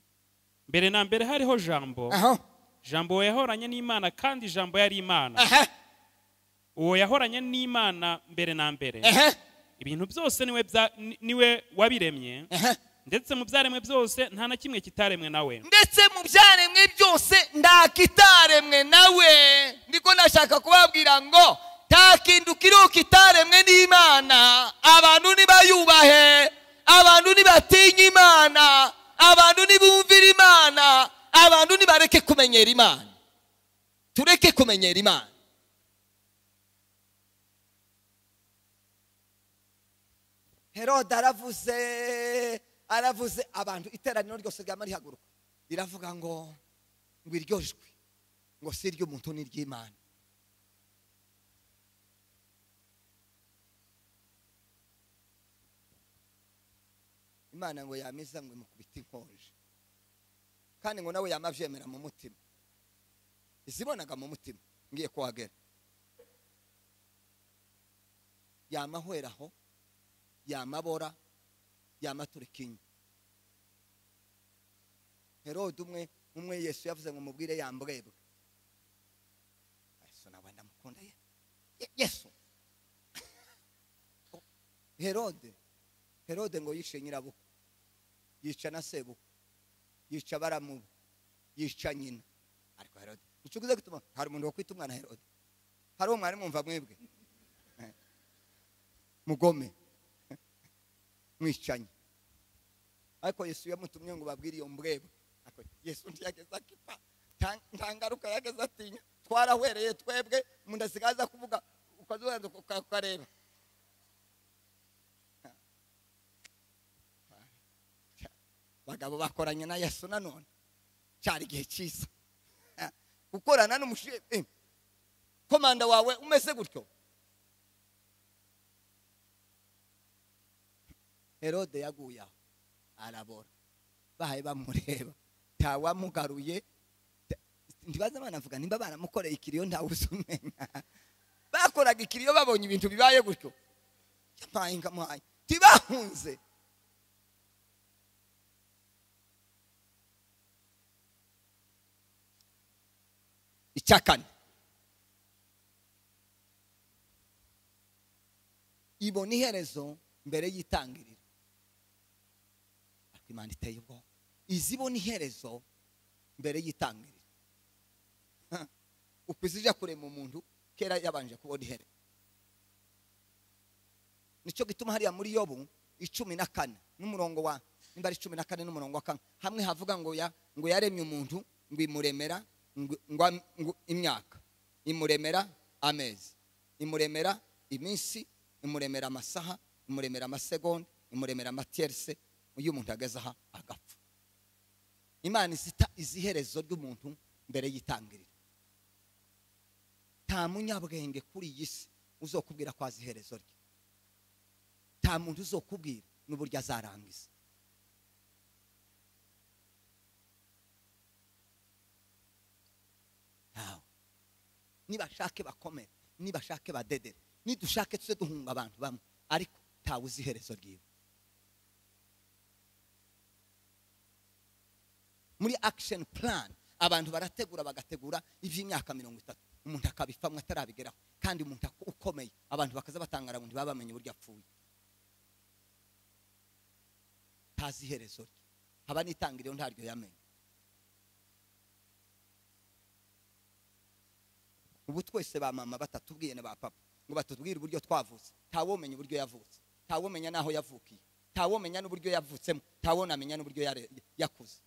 mbere na mbere hariho jambo aho jambo yahoranye n'imana kandi jambo yari imana aha uwo yahoranye n'imana mbere na mbere aha ibintu byose niwe bya- ni- niwe wabiremye aha ndetse mu byaremwe byose nta na kimwe kitaremwe nawe ndetse mu byaremwe byose nta kitaremwe nawe niko nashaka kubabwira ngo nta kintu kiriho kitaremwe n'imana abantu nibayubahe abantu nibatinye imana abantu nibumvire imana abantu nibareke kumenyera imana tureke kumenyera imana herode aravuze aravuze abantu iteraniro ryose ryama rihaguruka riravuga ngo ngo iryo jwi ngo si iry'umuntu ni iry'imana imana ngo yamiza ngo imukubite inkonje kandi ngo nawe yama abyemera mu mutima izibonaga mu mutima ngiye kuhagera yama ahwera aho yamabora yamaturika inyuma herode umwe umwe yesu yavuze ngo mubwire yambwebwe yesu nawe ndamukunda ye Ye- yesu herode herode ngo yishe nyirabukwe yica na sebukwe yica baramubu yica nyina ariko herode ucuguze gutuma hari umuntu wakwita umwana herode hari uwo mwari mwumva mwebwe Eh. mugome mwicanye ariko yesu yamutumye ngo babwire iyo mbwebwe Ariko yesu ntiyageze akipa nta- nta ngaruka yageze atinya twarahwereye twebwe umuntu asigaye aza kuvuga ukazubanza ukareba abagabo bakoranye na yesu nanone cyari igihe cyiza Ah, gukorana n'umushe eh, komanda wawe umeze gutyo herode yaguye aho arabora bahaye bamureba ntawamugaruye ta- ntibaza banavuga nimba baramukoreye ikiriyo ntawe uzumenya bakoraga ikiriyo babonye ibintu bibaye gutyo yampaye ngamuhaye ntibahunze icya kane ibona iherezo mbere y'itangiriro ariko imana iteye ubwoba izibona iherezo mbere y'itangiriro Ha. uko izija kurema umuntu kera yabanje kubona iherezo nicyo gituma hariya muri yobu icumi na kane n'umurongo wa nimba ari cumi na kane n'umurongo wa kane hamwe havuga ngo ya ngo yaremye umuntu ngo imuremera ngo- ngo am- ngo imyaka imuremera amezi imuremera iminsi imuremera amasaha imuremera amasegonda imuremera amatiyerese iyo umuntu ageze aha agapfa imana izita iziherezo ry'umuntu mbere y'itangiriro nta munyabwenge kuri iyi si uzokubwira ko azi iherezo rye nta muntu uzokubwira n'uburyo azarangiza ntawe nibashake bakomere nibashake badedere nidushake tuze duhunga abantu bamwe ariko ntawe uzi iherezo ryiwe muri action plan abantu barategura bagategura iby'imyaka mirongo itatu umuntu akabifamwe atarabigeraho kandi umuntu ak- ukomeye abantu bakaza batangara ngo ntibabamenye uburyo apfuye ntazi iherezo rye haba n'itangiriro ntaryo yamenye ubu twese ba mama batatubwiye na ba papa ngo batubwire uburyo twavutse ntawomenya uburyo yavutse ntawomenya n'aho yavukiye ntawomenya n'uburyo yavutsemo ntawonamenya n'uburyo yare- yakuze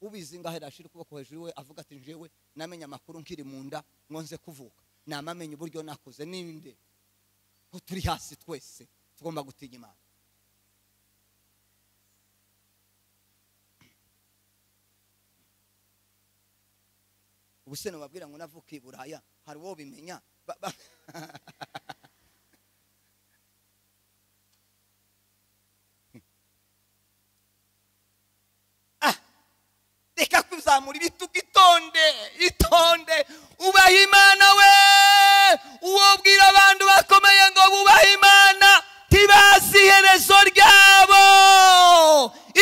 ubizi ngaho arashira ukuboko hejuru we avuga ati njyewe namenye amakuru nkiri mu nda nkonze kuvuka namamenye uburyo nakuze ninde ko turi hasi twese tugomba gutinya imana ubuse nababwira ngo navukiye i buraya hari uwo bimenya Ba- ba- Ah, reka kuzamura ibitugu itonde itonde ubaha imana we uwo bwira abantu bakomeye ngo bubahe imana ntibazi iherezo ryabo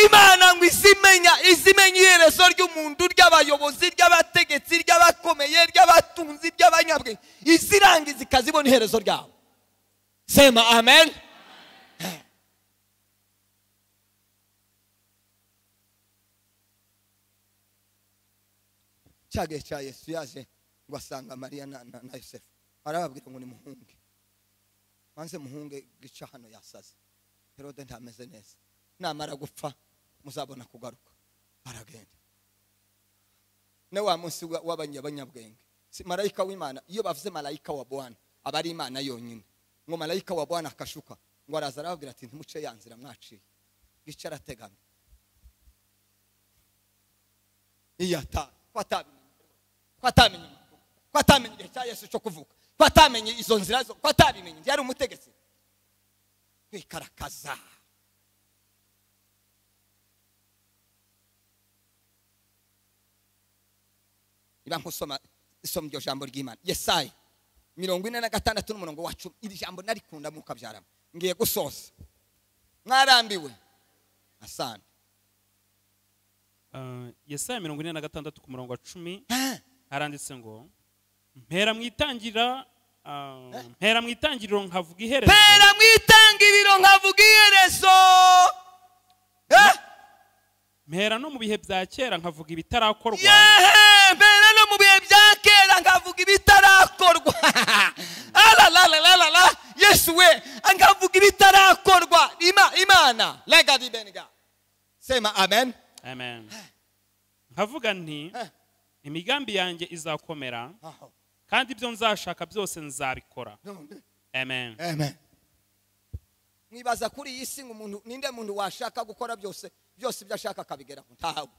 imana ngo izimenya izimenya iherezo ry'umuntu ry'abayobozi ry'abategetsi ry'abakomeye ry'abatunzi ry'abanyabwenge izirangiza ikazibona iherezo ryabo sema amen cya gihe cya yesu yaje ngo asanga mariya na na- na yosefu arababwira ngo ni muhunge maze muhunge gica hano yasaze herode ntameze neza namara gupfa muzabona kugaruka aragenda ne wa munsi wa- w'abanyabanyabwenge si marayika w'imana iyo bavuze marayika wa bwana aba ari imana yonyine ngo marayika wa bwana akashuka ngo araza arababwira ati ntimuce ya nzira mwaciye gica arategamye iyo ata ko atabimenya ko atamenye amakuru, ko atamenya igihe cya yesu cyo kuvuka ko atamenye izo nzira zo ko atabimenye yari umutegetsi kwikarakaza niba nkusoma isoma iryo jambo ry'imana yesayi mirongo ine na gatandatu n'umurongo wa cumi iri jambo narikunda mwuka byarama ngiye gusoza mwarambiwe asana Ah, yesaya mirongo ine na gatandatu ku murongo wa cumi haranditse ngo mpera mu itangira ah, mpera mu itangiriro nkavuga iherezo pera mu itangiriro nkavuga iherezo Eh? mpera no mu bihe bya kera nkavuga ibitarakorwa yehe mbere no mu bihe bya kera nkavuga ibitarakorwa aralarararara yesu we nkavuga ibitarakorwa Ima- imana rega ribenga sema amen amen nkavuga nti Eh. imigambi yanjye izakomera Aho. kandi ibyo nzashaka byose nzabikora None. amen amen mwibaza kuri iyi si ngo umuntu ninde muntu washaka gukora byose byose ibyo ashaka akabigeraho ntawe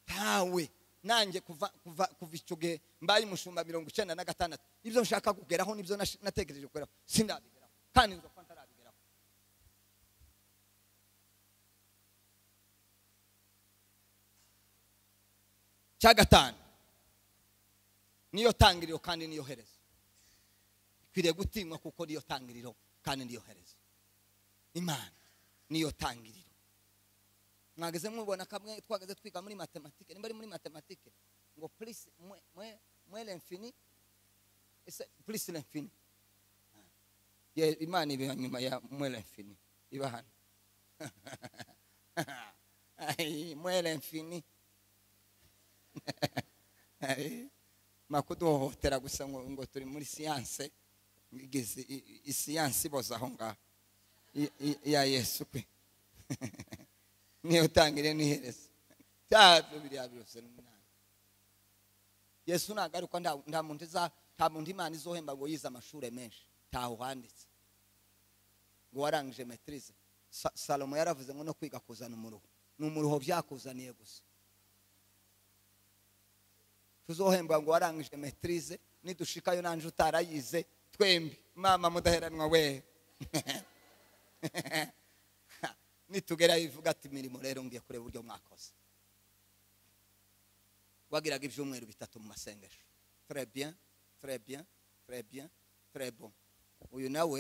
ntawe nanjye kuva kuva kuva icyo gihe mbaye umushumba mirongo icyenda na gatandatu ibyo nshaka kugeraho nibyo nash- natekereje kugeraho sindabigeraho kandi nzi ko ntarabigeraho cya gatanu niyo tangiriro kandi niyo herezo ikwiriye gutinywa kuko niyo tangiriro kandi niyo herezo imana niyo tangiriro mwageze mubona kamwe twageze twiga muri matematike nimba ari muri matematike ngo plus mwe mwe mwe l'infini ese plus l'infini ye imana iba nyuma ya mwe l'infini iba hano Ai, mwe l'infini Ai, makuduhohotera gusa ngo ngo turi muri siyanse ngeze isiyanse iboza aho ngaho I- i- iya yesu kwe niyo tangire n'iherezo byabyo biriya byose n'umunani yesu nagaruka nta- nta muntu iza- nta muntu imana izohemba ngo yize amashuri menshi ntaho handitse ngo warangije metirize salomo yaravuze ngo no kwiga kuzana umuruho ni umuruho byakuzaniye gusa tuzohemba ngo warangije metirize nidushikayo nanjye utarayize twembi mama mudaheranwa we nitugerayo ivuga ati imirimo rero ngiye kureba uburyo mwakoze wagiraga ibyumweru bitatu mu masengesho très bien très bien très bien très bon uyu nawe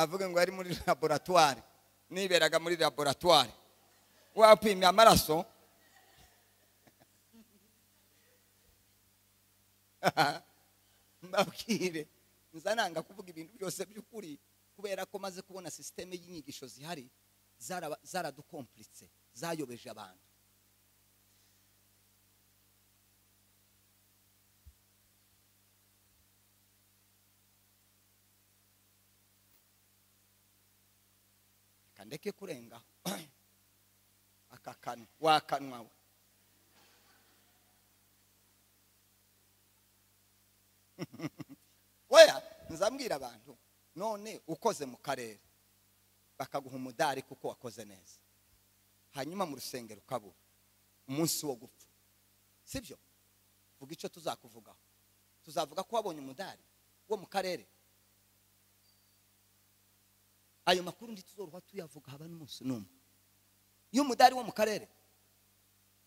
avuga ngo ari muri laboratwari niberaga muri laboratwari wapimye amaraso mbabwire nza nanga kuvuga ibintu byose by'ukuri kubera ko maze kubona sisiteme y'inyigisho zihari zaraba- zaradukompuritse zayobeje abantu reka ndeke kurengaho aka kanwa wa kanwa we oya nzambwira abantu none ukoze mu karere bakaguha umudari kuko wakoze neza hanyuma mu rusengero ukabura umunsi wo gupfa sibyo vuga icyo tuzakuvugaho tuzavuga ko wabonye umudari wo mu karere ayo makuru ntituzoroha tuyavuga haba n'umunsi n'umwe iyo umudari wo mu karere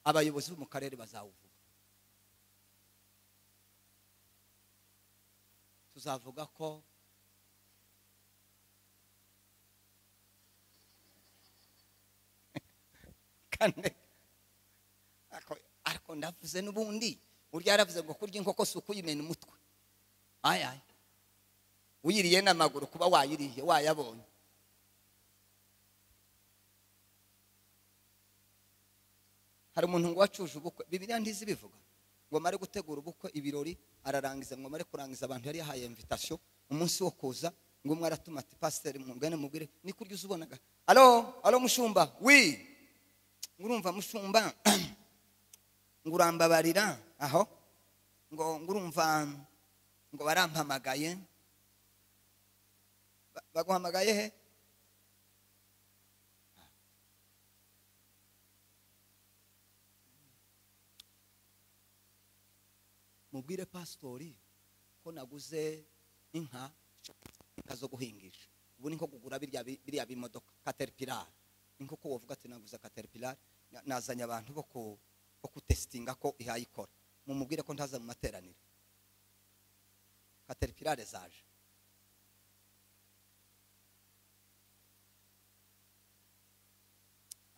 abayobozi bo mu karere bazawuvuga tuzavuga ko kane Ako- ariko ndavuze n'ubundi burya yaravuze ngo kurya inkoko si ukuyimena umutwe ayaye uyiriye n'amaguru kuba wayiriye wayabonye hari umuntu ngo wacuje ubukwe bibiriya ntizibivuga ngo amare gutegura ubukwe ibirori ararangiza ngo amare kurangiza abantu yari yahaye invitation umunsi wo kuza ngo umwe aratuma ati pasiteri mwungane mubwire ni kurya uzibonaga alo alo mushumba wi ngo urumva mushumba ngo urambabarira aho ngo ngo urumva ngo barampamagaye Ba- baguhamagaye he mubwire pasitori ko naguze inka inka zo guhingisha ubu ni nko kugura birya bi- biriya bimodoka kateripirari ni nko ko wavuga ati naguze kateripirari na- nazanye abantu bo ku bo kutesitinga ko ihayikora mumubwire ko ntaza mu materaniro kateripirari zaje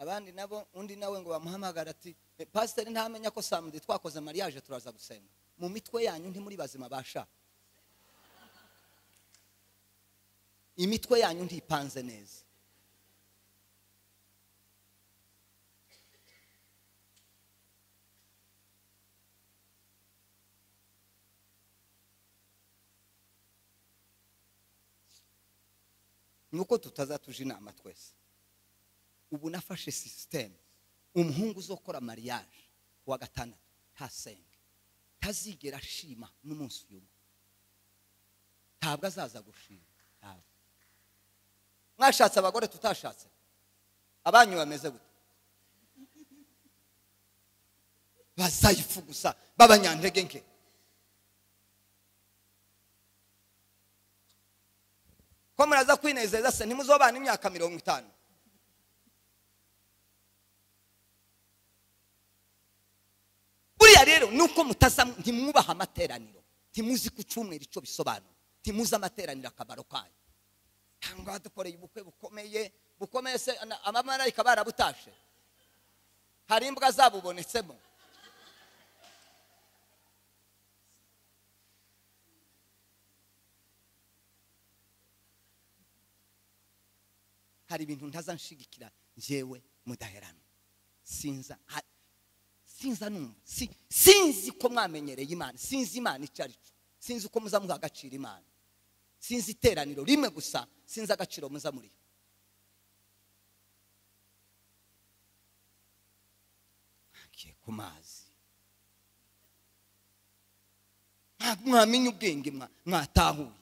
abandi nabo undi nawe ngo bamuhamagara ati "Eh, pasiteri ntamenya ko samedi twakoze mariage turaza gusenga mu mitwe yanyu ntimuri bazima basha imitwe yanyu ntipanze neza nuko tutazatuja inama twese ubu nafashe sisiteme umuhungu uzokora mariage wa gatandatu ntasenge ntazigera ashima n'umunsi umwe ntabwo azaza gushima ntabwo mwashatse abagore tutashatse abanyu bameze gute bazayifu gusa b'abanyantege nke ko muraza kwinezeza se ntimuzobana imyaka mirongo itanu buriya rero nuko mutaza ntimwubaha amateraniro ntimuzi ku cyumweru icyo bisobanura ntimuzi amateraniro akamaro kayo ntabwo dukoreye ubukwe bukomeye bukomeye se na- abamarayika barabutashe hari imbwa zabubonetsemo hari ibintu ntaza nshigikira njyewe mudaheranwa sinza ha- sinza numva Si- sinzi ko mwamenyereye imana sinzi imana icyo ari cyo sinzi uko muza muha agaciro imana sinzi iteraniro rimwe gusa sinzi agaciro muza muriha ngiye ku mazi Ntabwo mwamenya ubwenge mwa- mwatahuye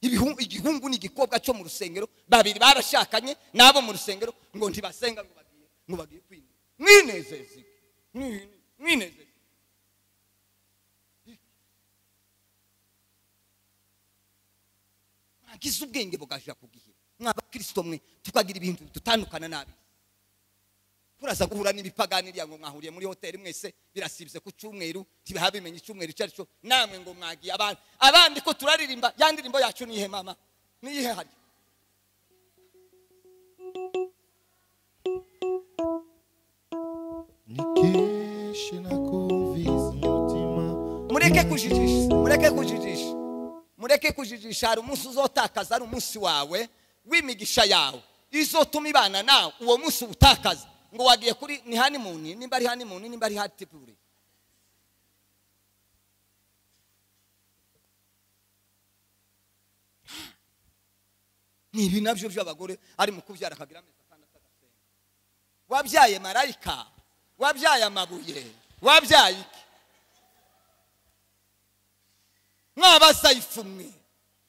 Ibihu- igihungu n'igikobwa cyo mu rusengero babiri barashakanye n'abo mu rusengero ngo ntibasenga ngo bagiye ngo bagiye kwinezeza mwinezeze iki? Mwi- mwinezeze mwagize ubwenge bugajira ku gihe mw'abakristo mwe tukagira ibintu dutandukana n'abisi muraza guhura n'ibipagani iriya ngo mwahuriye muri hoteli mwese birasibye ku cyumweru ntibahabimenya icyumweru icyo ari cyo namwe ngo mwagiye abandi abandi ko turaririmba ya ndirimbo yacu niyihe mama niyihe hari nikeshe nakumvise umutima mureke kujijisha mureke kujijisha mureke kujijisha hari umunsi uzotakaza ari umunsi wawe w'imigisha yawe izotuma ibana nawe uwo munsi utakaza ngo wagiye kuri ni hanimuni nimba ari hanimuni nimba ari hatipuri ni ibi nabyo by'abagore ari mu kubyara akagira amezi atandatu agasenga wabyaye marayika wabyaye amabuye wabyaye iki mwabazayifu mwe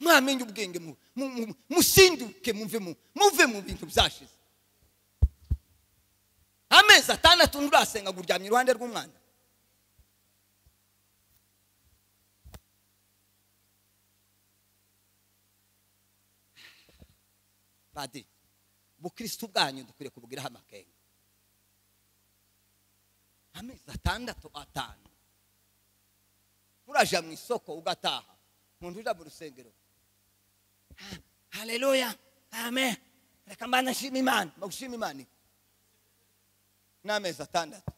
mwamenye ubwenge mu- mu- mu- musinduke muve mu muve mu bintu byashize amezi atandatu nturasenga ngo uryamye iruhande rw'umwana badi ubukristo bwanyu dukwiye kubugiraho amakenga amezi atandatu atanu muraja mu isoko ugataha umuntu uja mu rusengero "Ah, haleluya amen reka mbana nshima imana bagushima imana iki? n'amezi atandatu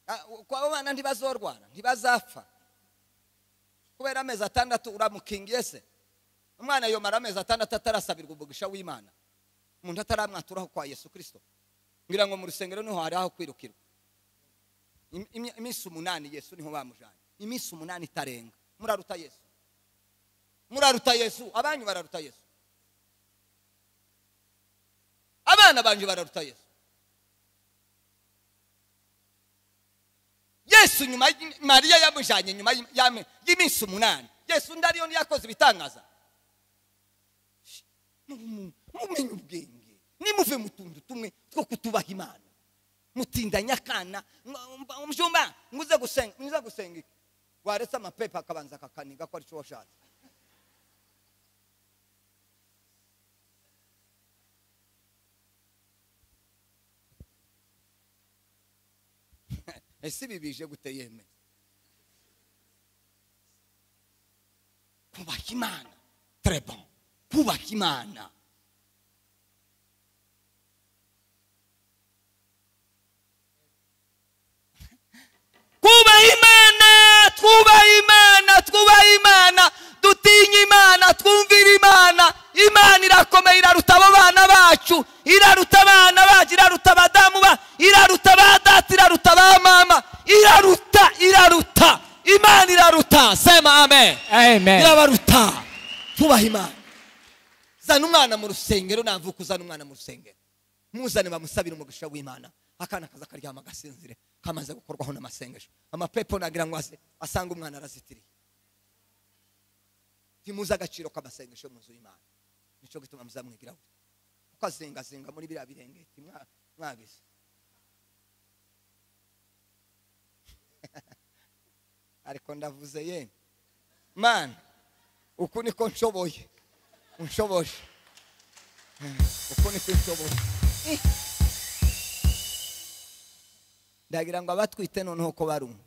Ah, kwa abo bana ntibazorwara ntibazapfa kubera amezi atandatu uramukingiye se umwana yomara amezi atandatu atarasabirwa umugisha w'imana umuntu ataramwaturaho kwa yesu kirisito ngira ngo mu rusengero niho hari aho kwirukirwa Im- imi- iminsi umunani yesu niho bamujanye iminsi umunani itarenga muraruta yesu muraruta yesu abanyu bararuta yesu abana banje bararuta yesu yesu nyuma y- mariya yamujanye nyuma y'im- y'ame- y'iminsi umunani yesu ndariyo niyakoze ibitangaza Sh, mu- mumenye ubwenge nimuve mu tuntu tumwe two kutubaha imana mutindanya akana mwa- mba- mjomba nguze gusenga nguze gusenga iki waretse amapepa akabanza akakaniga ko arico washatse ese ibi bije gute yeme kubaha imana très bon kubaha imana twubaha imana twubaha imana twubaha imana dutinye imana twumvire imana imana irakomeye iraruta abo bana bacu iraruta abana bacu iraruta abadamu ba iraruta ba data iraruta ba mama iraruta iraruta imana iraruta sema amen amen irabaruta tubaha imana zana umwana mu rusengero navuka uzana umwana mu rusengero muzane bamusabire umugisha w'imana akana kaza karyama gasinzire kamaze gukorwaho n'amasengesho amapepo nagira ngo aze asanga umwana arazitiriye ntimuzi agaciro k'amasengesho mu nzu y'imana nicyo gituma muzamwigiraho kuko azingazinga muri biriya birengeti mwa- mwabizi ariko ndavuze yemwe mana uku niko nshoboye unshoboje uku niko nshoboye Eh. ndagira ngo abatwite noneho ko barumva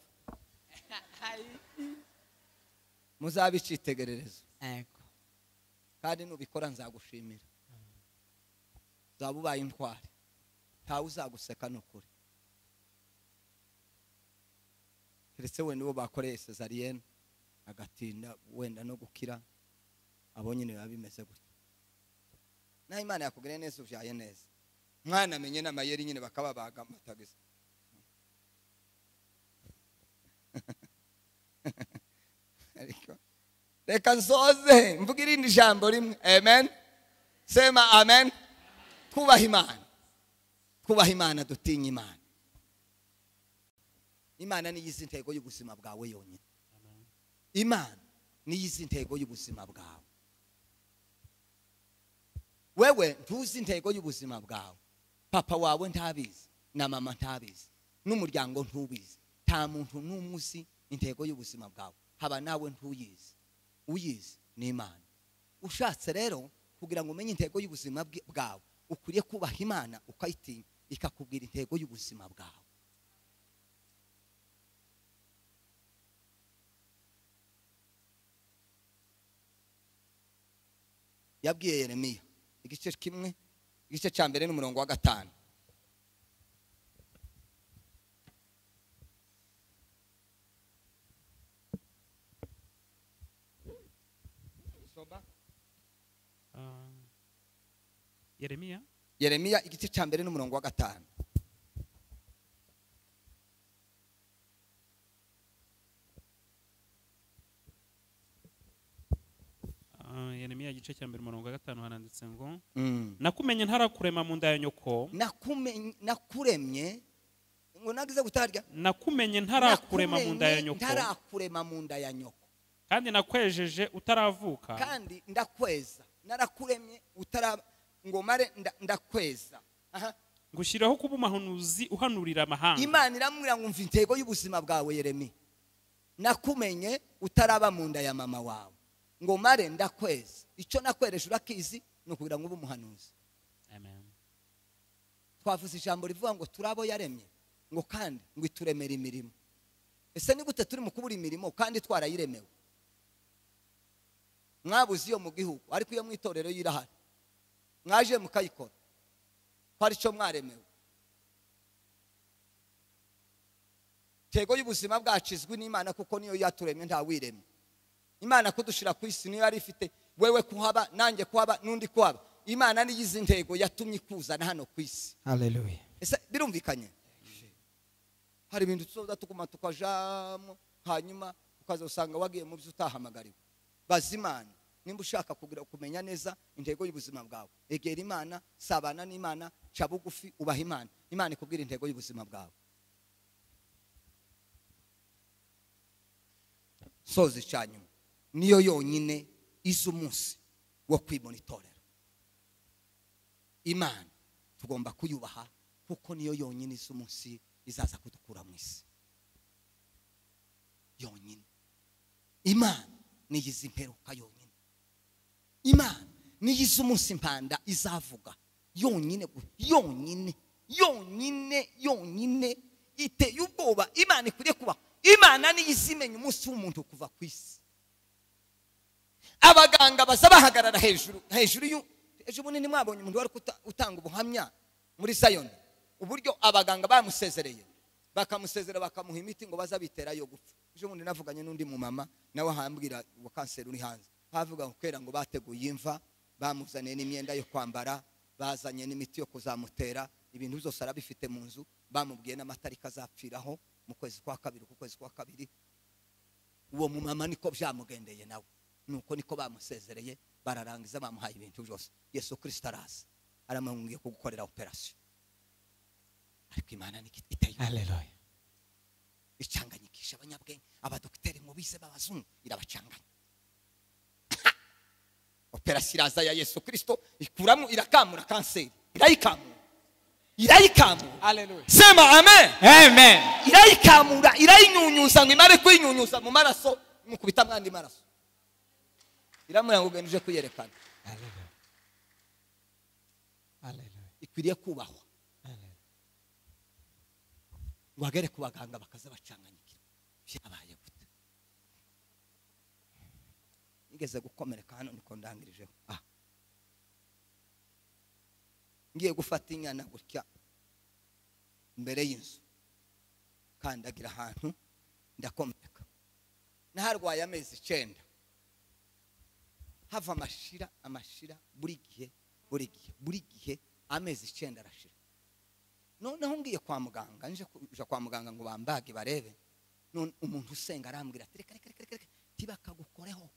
muzabe icyitegererezo Yego. kandi nubikora nzagushimira uzaba ubaye intwari ntawe uzaguseka ni ukuri keretse wenda uwo bakoreye sezariyene agatinda wenda no gukira abo nyine biba bimeze gutya naho imana yakugiriye neza ubyaye neza mwana amenye n'amayeri nyine bakababaga amatagiza ariko reka nsoze mvuga irindi jambo rimwe amen sema amen twubaha imana twubaha imana dutinye imana imana niyo izi intego y'ubuzima bwawe yonyine imana niyo izi intego y'ubuzima bwawe wewe ntuzi intego y'ubuzima bwawe papa wawe ntabizi na mama ntabizi n'umuryango ntubizi nta muntu n'umwe uzi intego y'ubuzima bwawe haba nawe ntuyizi uyizi ni imana ushatse rero kugira ngo umenye intego y'ubuzima bwi- bwawe ukwiriye kubaha imana ukayitinya ikakubwira intego y'ubuzima bwawe yabwiye yeremiya igice kimwe igice cya mbere n'umurongo wa gatanu Ah, yeremiya yeremiya igice cya mbere n'umurongo wa gatanu Ah, yeremiya igice cya mbere umurongo wa gatanu haranditse ngo Mm. nakumenye ntarakurema mu nda ya nyoko Nakumenye- nakuremye ngo nagize gutarya nakumenye ntarakurema mu nda ya Nakuremye nyoko ntarakurema mu nda ya nyoko kandi nakwejeje utaravuka kandi ndakweza narakuremye utara ngo mare nda- ndakweza Aha. ngushyiraho kuba umuhanuzi uhanurira amahanga imana iramubwira ngo umva intego y'ubuzima bwawe yeremi nakumenye utaraba mu nda ya mama wawe ngo mare ndakweza icyo nakwereje urakizi ni ukugira ngo ube umuhanuzi Amen. twavuze ijambo rivuga ngo turi abo yaremye ngo kandi ngo ituremere imirimo ese ni gute turi mu kubura imirimo kandi twarayiremewe mwabuze iyo mu gihugu ariko iyo mu itorero yo irahari mwaje mukayikora ko ari cyo mwaremewe intego y'ubuzima bwacu izwi n'imana kuko niyo yaturemye ntawiremye imana kudushira ku isi niyo yari ifite wewe kuhaba nanjye kuhaba n'undi kuhaba imana niyo izi intego yatumye ikuzana hano ku isi haleluya ese birumvikanye hari ibintu tuzoza tuguma tukajamo hanyuma ukazasanga wagiye mu byo utahamagariwe baza imana nimba ushaka kugira kumenya neza intego y'ubuzima bwawe egera imana sabana n'imana ca bugufi ubaha imana imana ikubwira intego y'ubuzima bwawe soza ica nyuma niyo yonyine iza umunsi wo kwimonitorera imana tugomba kuyubaha kuko niyo yonyine isa umunsi izaza kudukura mu isi yonyine imana niyo izi imperuka yonyine imana niyo izi umunsi impanda izavuga yonyine gu- yonyine yonyine yonyine iteye ubwoba imana ikwiriye kubaho imana niyo izimenya umunsi w'umuntu kuva ku isi abaganga baza bahagarara hejuru hejuru y'u ejo bunini mwabonye umuntu wari kuta- utanga ubuhamya muri sayoni uburyo abaganga bamusezereye bakamusezera bakamuha imiti ngo baza bitera yo gupfa ejo bundi navuganye n'undi mumama nawe ahambwira ngo kanseri uri hanze havuga ngo kubera ngo bateguye imva bamuzaniye n'imyenda yo kwambara bazanye n'imiti yo kuzamutera ibintu byose arabifite mu nzu bamubwiye n'amatariki azapfiraho mu kwezi kwa kabiri ku kwezi kwa kabiri uwo mumama niko byamugendeye nawe nuko niko bamusezereye bararangiza bamuhaye ibintu byose yesu kirisita araza aramubwiye kugukorera operasiyo ariko imana niko iteye haleluya icanganyikisha abanyabwenge abadogiteri mubize b'abazungu irabacanganya operasiyo iraza ya yesu kirisito ikuramo irakamura kanseri irayikamura irayikamura haleluya sema amen amen irayikamura irayinyunyuza ngo imare kuyinyunyuza mu maraso mukubita mwandi maraso iramuranga ugenda uje kwiyerekana haleluya haleluya ikwiriye kubahwa haleluya ngo agere ku baganga bakaza bacanganyikira byabaye gute nigeze gukomereka hano niko ndangirijeho ah ngiye gufata inyana gutya imbere y'inzu kandagira ahantu ndakomereka naharwaye amezi icyenda hava amashira amashira buri gihe buri gihe buri gihe amezi icyenda arashira noneho ngiye kwa muganga nje kuja kwa muganga ngo bambage barebe none umuntu usenga arambwira ati reka reka reka reka, reka ntibakagukoreho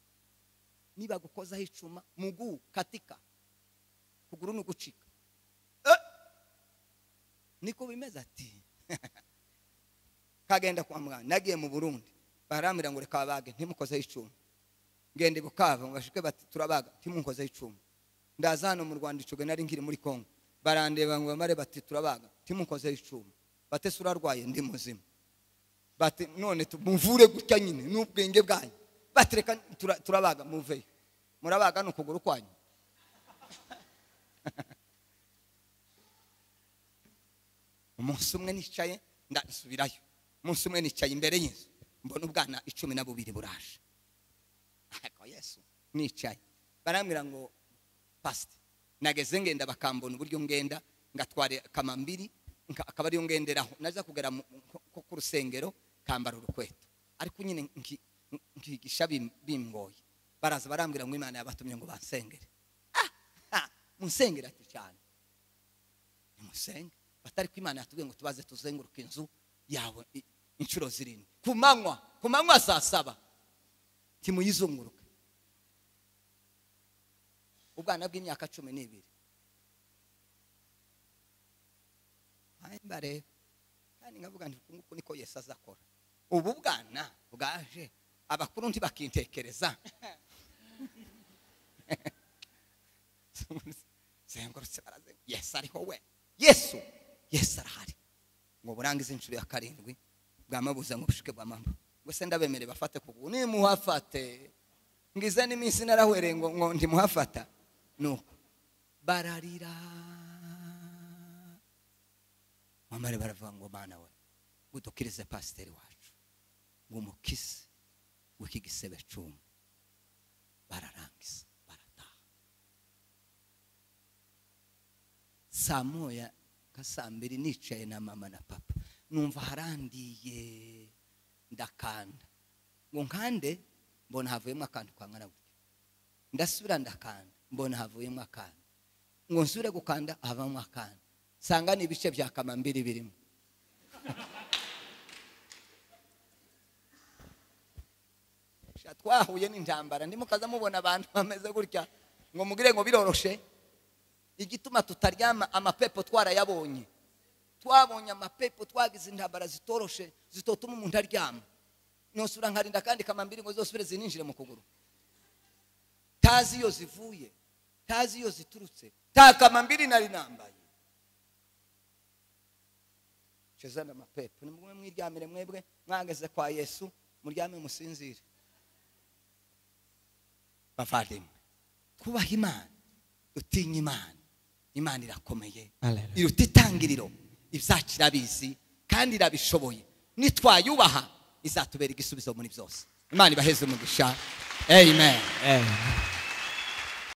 nibagukozaho icuma mugu katika kuguru ni ugucika Eh! niko bimeze ati kagenda kwa muganga nagiye mu burundi barambwira ngo reka babage ntimukozeho icuma ngende bukava ngo bashike bati turabaga ntimukozeho icuma ndaza hano mu rwanda icoga nari nkiri muri kongo barandeba ngo bamare bati turabaga ntimukozeho icuma bate se urarwaye ndi muzima bati none tu- muvure gutya nyine n'ubwenge bwanyu bati reka tura- turabaga muveyo murabaga ni ukuguru kwanyu umunsi umwe nicaye ndasubirayo umunsi umwe nicaye imbere y'inzu mbona ubwana icumi na bubiri buraje ariko yesu nicaye barambwira ngo pasite nageze ngenda bakambona uburyo ngenda ngatwara kamambiri nka- akaba ariyo ngenderaho naza kugera mu- ku- ku ku rusengero kambara urukweto ariko nyine nki- nkigisha bim- bimgoye baraza barambwira ngo imana yabatumye ngo bansengere Ah, ah, munsengere ati cyane nimusenge batari ko imana yatubwiye ngo tubaze tuzenguruka inzu yawe i- inshuro zirindwi ku manywa ku manywa saa saba timuyizunguruke ubwana bw'imyaka cumi n'ibiri Nanjye mbareba kandi nkavuga nti uku nguku niko yesu azakora ubu bwana bwaje abakuru ntibakintekereza zengurutse barazengurutse yesu ariho we yesu yesu arahari ngo burangize inshuro ya karindwi bwamabuze ngo bushike bwamamba ngo se ndabemere bafate kuguru nimuhafate ngize n'iminsi narahwereye ngo ngo ndimuhafata nuko bararira mamare baravuga ngo mana we udukirize pasiteri wacu ngo umukise w'iki gisebe cumi bararangiza barataha saa moya nka saa mbiri nicaye na mama na papa numva harandiye ndakanda ngo nkande mbona havuyemo akantu kangana gutya ndasubira ndakanda mbona havuyemo akanda ngo nsubire gukanda havamo akanda nsanga ni ibice bya kamambiri birimo Sha, twahuye n'intambara ndimo kaza mubona abantu bameze gutya ngo mugire ngo biroroshe igituma tutaryama amapepo twarayabonye twabonye amapepo twagize intambara zitoroshe zitotuma umuntu aryama nosura nkarinda kandi kamambiri ngo zosubire zininjire mu kuguru tazi iyo zivuye tazi iyo ziturutse ta kamambiri nari nambaye cezana amapepo nimugumye mwiryamire mwebwe mwageze kwa yesu muryame musinzire bavandimwe twubaha imana dutinye imana imana irakomeye Hallelujah. iruta itangiriro izacu irabizi kandi irabishoboye nitwayubaha izatubera igisubizo muri byose imana ibaheze umugisha amen Eh.